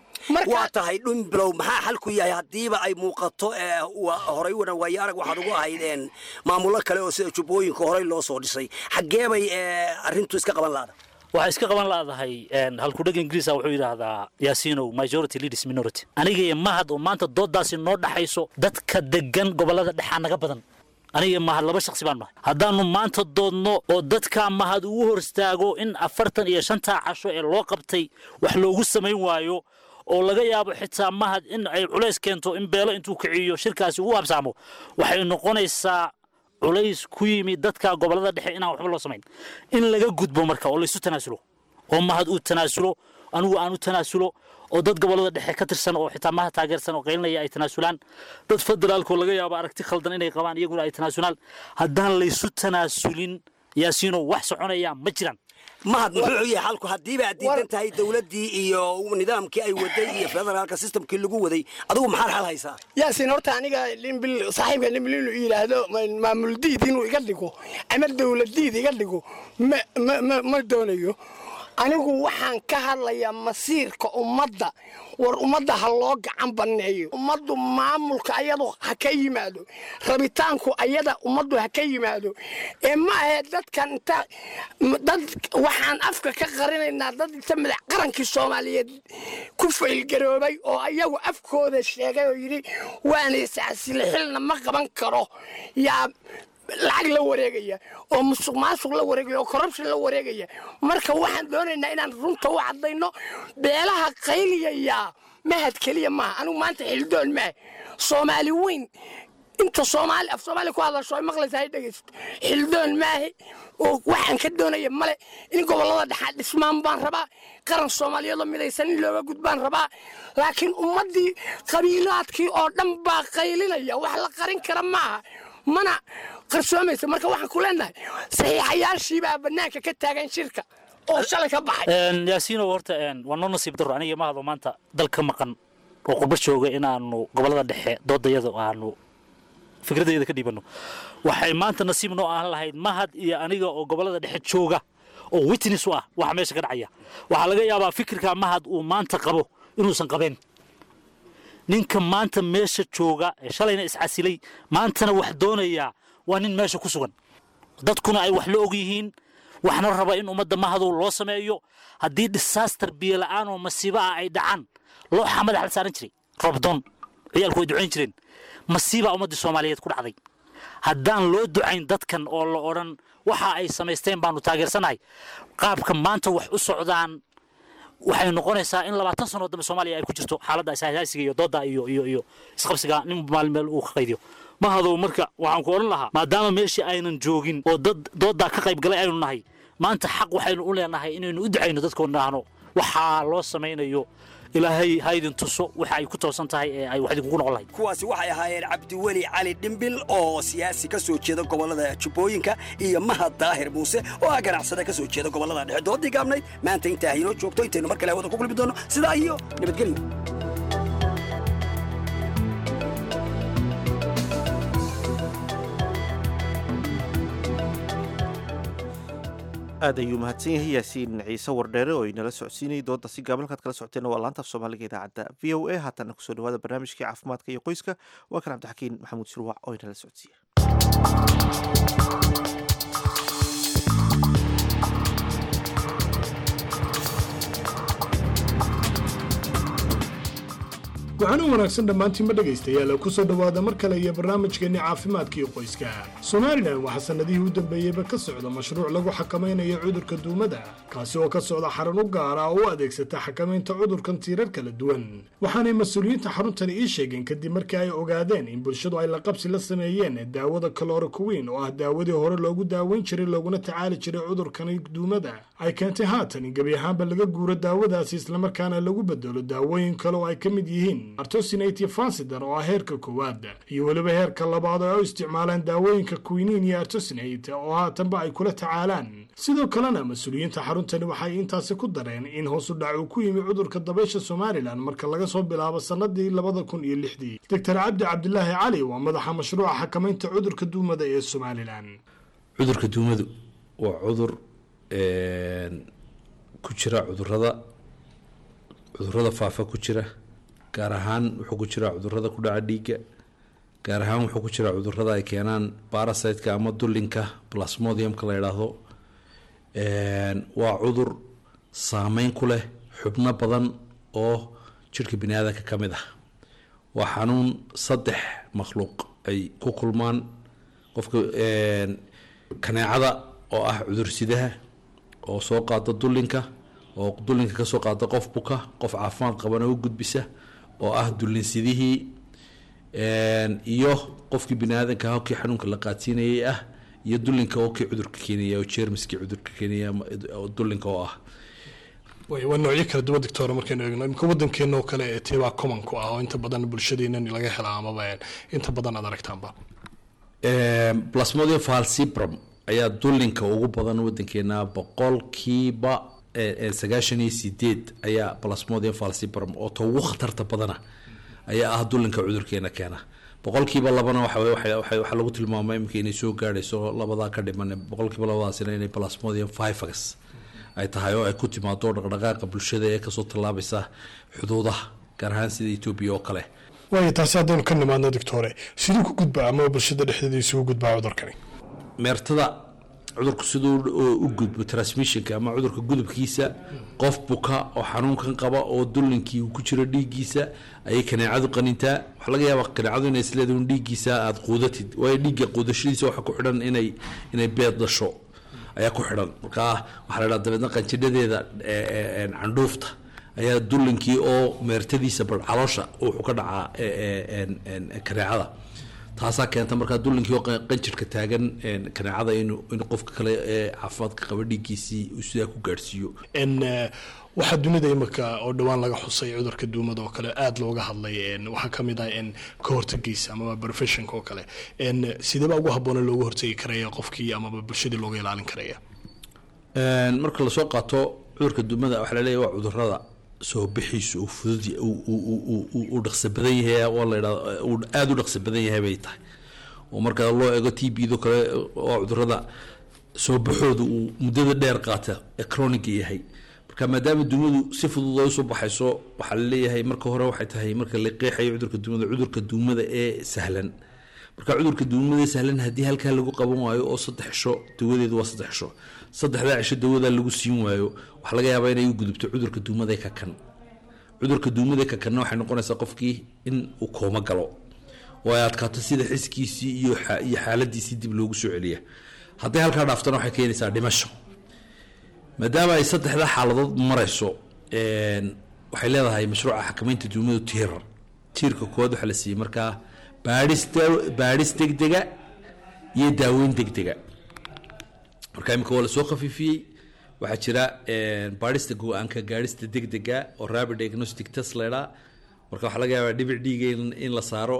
waa tahay dhumbilow maxaa xalku yahay haddiiba ay muuqato horay wana waayo arag waxaad ugu ahayd maamullo kale oo sida jubbooyinka horey loo soo dhisay xaggee bay arrintu iska qaban laada waxay iska qaban laadahay halkudheg ingiriisa wuxuu yidhaahdaa yaasiinow majority leaders minority aniga iyo mahad oo maanta doodaasi noo dhaxayso dadka degan gobollada dhexaa naga badan aniga iyo mahad laba shaksi baan nahay haddaannu maanta doodno oo dadkaa mahad ugu hor istaago in afartan iyo shantaa casho ee loo qabtay wax loogu samayn waayo oo laga yaabo xitaa mahad in ay culays keento in beelo intuu kiciyo shirkaasi ugu habsaamo waxay noqonaysaa culays ku yimi dadka gobollada dhexe inaan waxba loo samayn in laga gudbo marka oo laysu tanaasulo oo mahad uu tanaasulo anigu aan u tanaasulo oo dad gobollada dhexe ka tirsan oo xitaa mahad taageersan oo qaylinaya ay tanaasulaan dad federaalkoo laga yaabo aragti khaldan inay qabaan iyaguna ay tanaasulaan haddaan laysu tanaasulin yaasiino wax soconaya ma jiraan mahad muxuu yahay xalku haddiiba aad diidan tahay dowladdii iyo nidaamkii ay waday iyo federaalka systemkii lagu waday adigu maxaad xal haysaa yaasin horta aniga limbil saaxiibka limbil inuu yidhaahdo maamul diid inuu iga dhigo ama dowlad diid iga dhigo ma ma ma ma doonayo anigu waxaan ka hadlayaa masiirka ummadda war ummadda ha loo gacan banneeyo ummaddu maamulka ayadu ha ka yimaado rabitaanku ayada ummaddu ha ka yimaado ee ma ahe dadkan inta dad waxaan afka ka qarinaynaa dad inta madax qarankii soomaaliyeed ku faylgaroobay oo ayagu afkooda sheegay oo yidhi waana iscasile xilna ma qaban karo yaa lacag la wareegaya oo musuq maasuq la wareegaya oo corruption la wareegaya marka waxaan doonaynaa inaan runta u caddayno beelaha qayliyayaa mahad keliya maaha anigu maanta xildoon maaha soomaali weyn inta soomaali af soomaali ku hadlasho ay maqlaysa hay dhegaysato xildoon maahe oo waxaan ka doonaya male in gobollada dhexaa dhismaan baan rabaa qaran soomaaliyeedoo midaysan in looga gudbaan rabaa laakiin ummaddii qabiilaadkii oo dhan baa qaylinaya wax la qarin kara maaha mana qarsoomaysa marka waxaan ku leenahay saxiixayaashiibaa bannaanka ka taagan shirka oo shalay ka baxay yaasiinow horta waa noo nasiib daro aniga mahado maanta dal ka maqan oo qurbo jooga inaanu gobollada dhexe doodayada aanu fikradayda ka dhiibanno waxay maanta nasiib noo ahan lahayd mahad iyo aniga oo gobollada dhexe jooga oo witness u ah waxa meesha ka dhacaya waxaa laga yaabaa fikirka mahad uu maanta qabo inuusan qabeen ninka maanta meesha jooga ee shalayna iscasilay maantana wax doonayaa waa nin meesha ku sugan dadkuna ay wax la og yihiin waxna raba in ummadda mahadow loo sameeyo haddii disaster biyo la'aan oo masiibo ah ay dhacaan looxa madaxa la saaran jiray roobdoon ciyaalku way ducayn jireen masiibaa ummaddii soomaaliyeed ku dhacday haddaan loo ducayn dadkan oo la odhan waxa ay samaysteen baanu taageersanahay qaabka maanta wax u socdaan waxay noqonaysaa in labaatan sanoo dambe soomaaliya ay ku jirto xaaladda ishaasiga iyo dooda iyo iyo iyo isqabsiga nin maalin meel uu ka qaydiyo mahadow marka waxaan ku odhan lahaa maadaama meeshii aynan joogin oo dad dooddaa ka qayb galay aynu nahay maanta xaq waxaynu u leenahay inaynu u ducayno dadkoon dhahno waxaa loo samaynayo ilaahay ha idin tuso waxa ay ku toosan tahay ee ay wax idinkugu noqon lahayd kuwaasi waxay ahaayeen cabdiweli cali dhimbil oo siyaasi ka soo jeeda gobollada jubbooyinka iyo mahad daahir muuse oo ah ganacsade ka soo jeeda gobollada dhexe doodii gaabnayd maanta intaa haynoo joogto intaynu mar kale hawada ku kulmi doono sidaa iyo nabadgelyo aad ayuu mahadsan yahay yaasiin ciise wardheere oo inala socodsiinayay doodda si gaaban halkaad kala socoteen waa laanta af soomaaliga idaacadda v o a haatana kusoo dhawaada barnaamijkii caafimaadka iyo qoyska waa kan cabdixakiin maxamuud shirwac oo inala socodsiiya waxaan u wanaagsan dhammaantiinba dhegaystayaal ku soo dhowaada mar kale iyo barnaamijkeenni caafimaadka iyo qoyska somalilan waxaa sannadihii u dambeeyeyba ka socda mashruuc lagu xakamaynayo cudurka duumada kaasi oo ka socda xarun u gaara oo u adeegsata xakamaynta cudurkan tiirar kala duwan waxaanay mas-uuliyiinta xaruntani ii sheegeen kadib markii ay ogaadeen in bulshadu ay laqabsi la sameeyeen daawada kalorokuwiin oo ah daawadii hore loogu daaweyn jiray looguna tacaali jiray cudurkani duumada ay keentay haatan in gebi ahaanba laga guuro daawadaasi islamarkaana lagu bedelo daawooyin kale oo ay ka mid yihiin artosinate fansider oo ah heerka koowaad iyo weliba heerka labaad oo ay u isticmaalaan daawooyinka quiniin iyo artosinate oo haatanba ay kula tacaalaan sidoo kalena mas-uuliyiinta xaruntani waxay intaasi ku dareen in hoosu dhac uu ku yimi cudurka dabaysha somalilan marka laga soo bilaabo sannadii labada kun iyo lixdii doctor cabdi cabdilaahi cali waa madaxa mashruuca xakamaynta cudurka duumada ee somalilan cudurka duumadu waa cudur ku jira cudurada cudurada faafa ku jira gaar ahaan wuxuu ku jiraa cudurada ku dhaca dhiigga gaar ahaan wuxuu ku jiraa cudurada ay keenaan barasiteka ama dullinka plasmodiumka la yidhaahdo waa cudur saameyn ku leh xubno badan oo jirhka bini aadanka ka mid ah waa xanuun saddex makhluuq ay ku kulmaan qofka kaneecada oo ah cudursidaha oo soo qaada dullinka oo dullinka kasoo qaada qof buka qof caafimaad qabana u gudbisa oo ah dullinsidihii iyo qofkii bini aadanka ah kii xanuunka la qaadsiinayay ah iyo dullinka oo kii cudurka keenaya oo jeermiskii cudurka keenaya dullinka oo ah waa noocyo kala duwan doctor markaynu eegno imika wadankeena oo kale ee teebaa common ku ah oo inta badan bulshadeena laga helaa amaba inta badan aad aragtaanba plasmodium falcibrum ayaa dullinka ugu badan wadankeena boqolkiiba sagaashan iyo sideed ayaa plasmodium falcibrum oo ta ugu khatarta badana ayaa ah dullinka cudurkeena keena boqolkiiba labana waxaa lagu tilmaamay imika inay soo gaadhayso labadaa ka dhiman boqolkiiba labadaasina inay plasmodium fifax ay tahay oo ay ku timaado dhaqdhaqaaqa bulshada ee kasoo tallaabaysa xuduudaha gaar ahaan sida etoobiya oo kale waayo taasi haddaynu ka nimaadno doctore siduu ku gudbaa ama bulshada dhexdeeda isugu gudbaa cudurkani meertada cudurku siduu u gudbo transmissionka ama cudurka gudubkiisa qof buka oo xanuunkan qaba oo dullinkii uu ku jiro dhiiggiisa ayay kaneecadu qanintaa waxaa laga yaabaa kaneecadu inay isleedahay un dhiiggiisa aada quudatid waayo dhiigga quudashadiisa waxaa ku xidhan inay inay beed dhasho ayaa ku xidhan markaa waxaa la dhaha dabeedna qanjidhadeeda candhuufta ayaa dullinkii oo meertadiisa bal caloosha wuxuu ka dhacaa kaneecada taasaa keenta markaa dullinkii oo qanjirka taagan kaneecada inuu in qofka kale ee caafimaadka qaba dhiiggiisii uu sidaa ku gaadhsiiyo waxaa dunida imika oo dhowaan laga xusay cudurka duumada oo kale aada looga hadlay waxaa ka mid ah ka hortagiisa amaba professionka oo kale sideeba ugu habboona looga hortagi karaya qofkii amaba bulshadii looga ilaalin karaya marka lasoo qaato cudurka duumada waxaa laleeyahy waa cudurada soo bixiisu uu fudud uu dhaqso badan yahay oo la yidhahdo uu aada u dhaqso badan yahay bay tahay oo marka loo eego t b do kale oo cudurada soo baxooda uu muddada dheer qaata ee chroniga yahay marka maadaama duumadu si fudud ay usoo baxayso waxaa laleeyahay marka hore waxay tahay marka la qeexayo cudurka duumada cudurka duumada ee sahlan marka cudurka duumada ee sahlan haddii halkaa lagu qaban waayo oo saddex cisho dawadeedu waa saddex cisho saddexdaa cisho dawadaa lagu siin waayo waxaa laga yaabaa inay u gudubto cudurka duumada ka kan cudurka duumada ka kanna waxay noqonaysaa qofkii in uu kooma galo oo ay adkaato sida xiskiisii iyo iyo xaaladiisii dib loogu soo celiya hadday halkaa dhaaftana waxay keenaysaa dhimasho maadaama ay saddexdaa xaaladood marayso waxay leedahay mashruuca xakamaynta duumadu tiirar tiirka koowaad waxaa la siiyey markaa baadhis baadhis degdega iyo daaweyn degdega marka imika waa lasoo khafiifiyey waxaa jira baadhista go-aanka gaadhista degdega oo rapid diagnostic test leedhaa marka waxaa laga yaabaa dhibic dhiiga in la saaro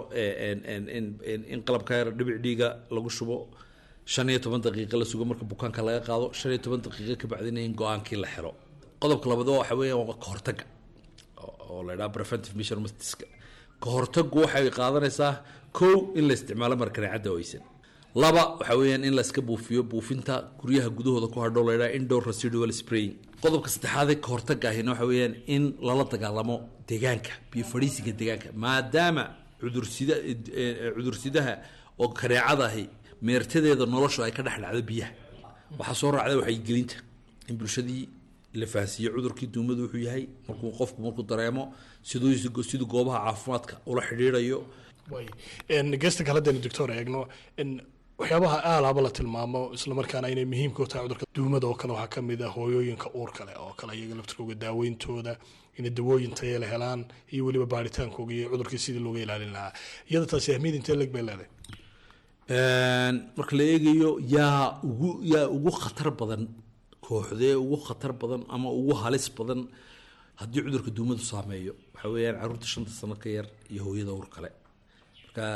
in qalabka yar dhibic dhiiga lagu shubo shan iyo toban daqiiqo la sugo marka bukaanka laga qaado shan iyo toban daqiiqo ka bacdina in go-aankii la xiro qodobka labaad waxa weeyaan waa ka hortagga oo la yidhaha preventive measurementska ka hortaggu waxay qaadanaysaa kow in la isticmaalo markaneecadda oysan laba waxa weeyaan in layska buufiyo buufinta guryaha gudahooda ku hadhow laydhaha indoor residual spraying qodobka saddexaadee ka hortagga ahina waxa weeyaan in lala dagaalamo deegaanka biyo fadhiisiga deegaanka maadaama cudursida cudursidaha oo kareecada ahi meertadeeda noloshu ay ka dhex dhacdo biyaha waxaa soo raacda waxaygelinta in bulshadii la fahansiiyo cudurkii duumadu wuxuu yahay markuu qofku markuu dareemo siduu siduu goobaha caafimaadka ula xidhiidhayo geesta kale hadaynu doctor eegno waxyaabaha aalaaba la tilmaamo islamarkaana inay muhiimka u tahay cudurka duumada oo kale waxaa ka mid ah hooyooyinka uur kale oo kale iyaga laftirkooga daaweyntooda inay dawooyin taya la helaan iyo weliba baaritaankooga iyo cudurkii sidii looga ilaalin lahaa iyada taasi ahmiyad intee leg bay leedahay marka la eegayo yaa ugu yaa ugu khatar badan kooxdee ugu khatar badan ama ugu halis badan haddii cudurka duumadu saameeyo waxa weeyaan caruurta shanta sano ka yar iyo hooyada uur kale marka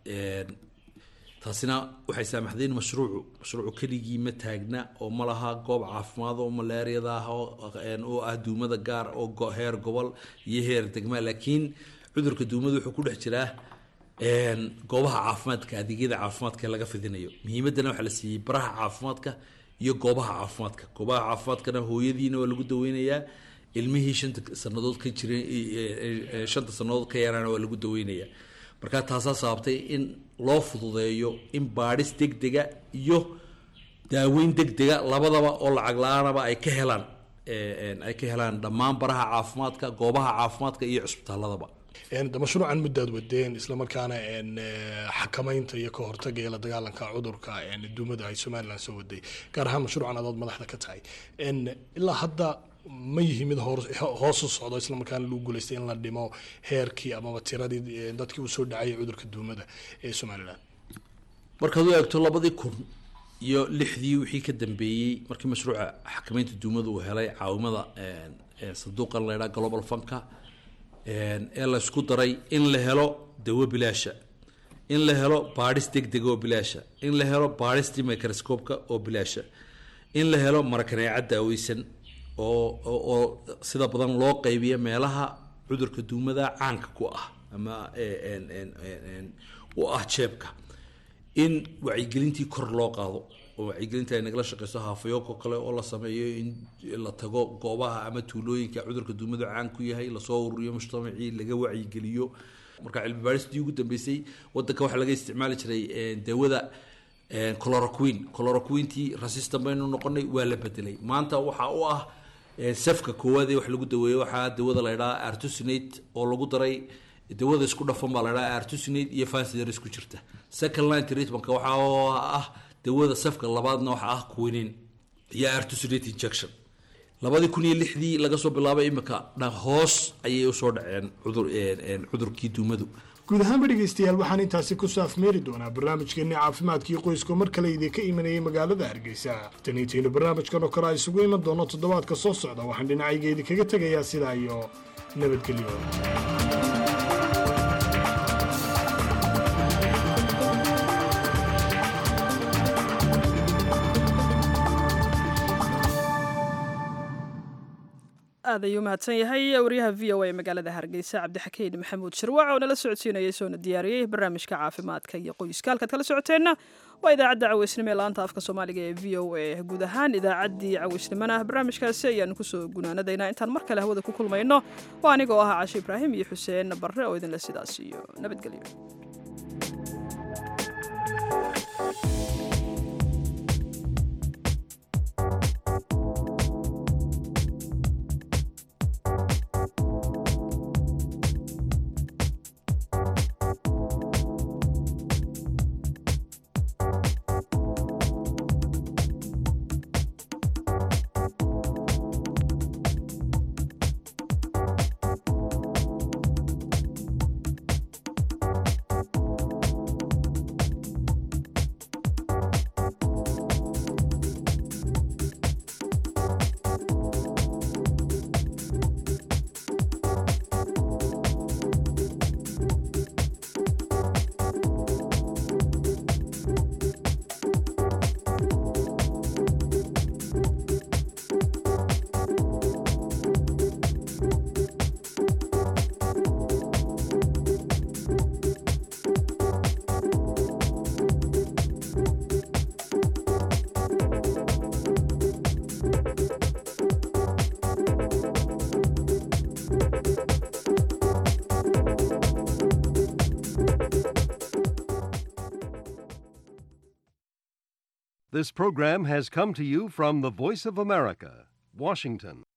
taasina waxay saamaxday in mashruucu mashruucu keligii ma taagna oo ma laha goob caafimaad oo malaariyada ah oo ah duumada gaar oo heer gobol iyo heer degma laakiin cudurka duumadu wuxuu ku dhex jiraa goobaha caafimaadka adeegyada caafimaadka laga fidinayo muhiimadana waxaa la siiyey baraha caafimaadka iyo goobaha caafimaadka goobaha caafimaadkana hooyadiina waa lagu daweynayaa ilmihii shanta sanadood ka jiray shanta sanadood ka yaraana waa lagu daweynayaa marka taasaa sababtay in loo fududeeyo in baadhis degdega iyo daaweyn degdega labadaba oo lacag la-aanaba ay ka helaan ay ka helaan dhammaan baraha caafimaadka goobaha caafimaadka iyo cisbitaaladaba mashruucan muddaad wadeen islamarkaana xakamaynta iyo ka hortaga iyo la dagaalanka cudurka duumada ay somalilan soo waday gaar ahaan mashruucan adood madaxda ka tahay ilaa hadda ma yihi mid hoosu socdo islamarkaana lagu guuleystay in la dhimo heerkii amaba tiradii dadkii usoo dhacayay cudurka duumada ee somalilan markaad u eegto labadii kun iyo lixdii wixii ka dambeeyey markii mashruuca xakamaynta duumada uu helay caawimada sanduuqan la ydhaa global funka ee la isku daray in la helo dawo bilaasha in la helo baadhis degdega oo bilaasha in la helo baadhistii microscope-ka oo bilaasha in la helo marakaneeca daaweysan oo oo sida badan loo qaybiya meelaha cudurka duumada caanka ku ah ama u ah jeebka in wacyigelintii kor loo qaado oo wacyigelinta ay nagala shaqeyso haafayooko kale oo la sameeyo in la tago goobaha ama tuulooyinka cudurka duumadu caan ku yahay lasoo ururiyo mujtamacii laga wacyigeliyo marka cilmi baaristii ugu dambeysay wadanka waxaa laga isticmaali jiray dawada chloroquine chloroquintii resistant baynu noqonay waa la bedelay maanta waxaa u ah safka koowaad ee wax lagu daweeyo waxaa dawada la ydhaha artusinate oo lagu daray dawada isku dhafan baa la ydhaha artusinate iyo fansider isku jirta second line treatmentka waxaa ah dawada safka labaadna waxaa ah quinin iyo artusinate injection labadii kun iyo lixdii laga soo bilaabay imika hoos ayay usoo dhaceen cudur cudurkii duumadu guud ahaanba dhegaystayaal waxaan intaasi ku saafmeeri doonaa barnaamijkeenni caafimaadkii qoyska mar kale idinka imanayay magaalada hargeysa taniintaynu barnaamijkan oo kale a isugu iman doono toddobaadka soo socda waxaan dhinacayga idinkaga tegayaa sidaa iyo nabadgelyo aad ayuu mahadsan yahay wariyaha v o a magaalada hargeysa cabdixakiin maxamuud shirwac oo nala socodsiinayay soona diyaariyey barnaamijka caafimaadka iyo qoyska halkaad kala socoteenna waa idaacadda caweysnimo ee laanta afka soomaaliga ee v o a guud ahaan idaacaddii caweysnimona barnaamijkaasi ayaanu kusoo gunaanadaynaa intaan mar kale hawada ku kulmayno waa anigoo ah cashe ibraahim iyo xuseen barre oo idinle sidaas iyo nabadgelyo This program has come to you from the Voice of America, Washington.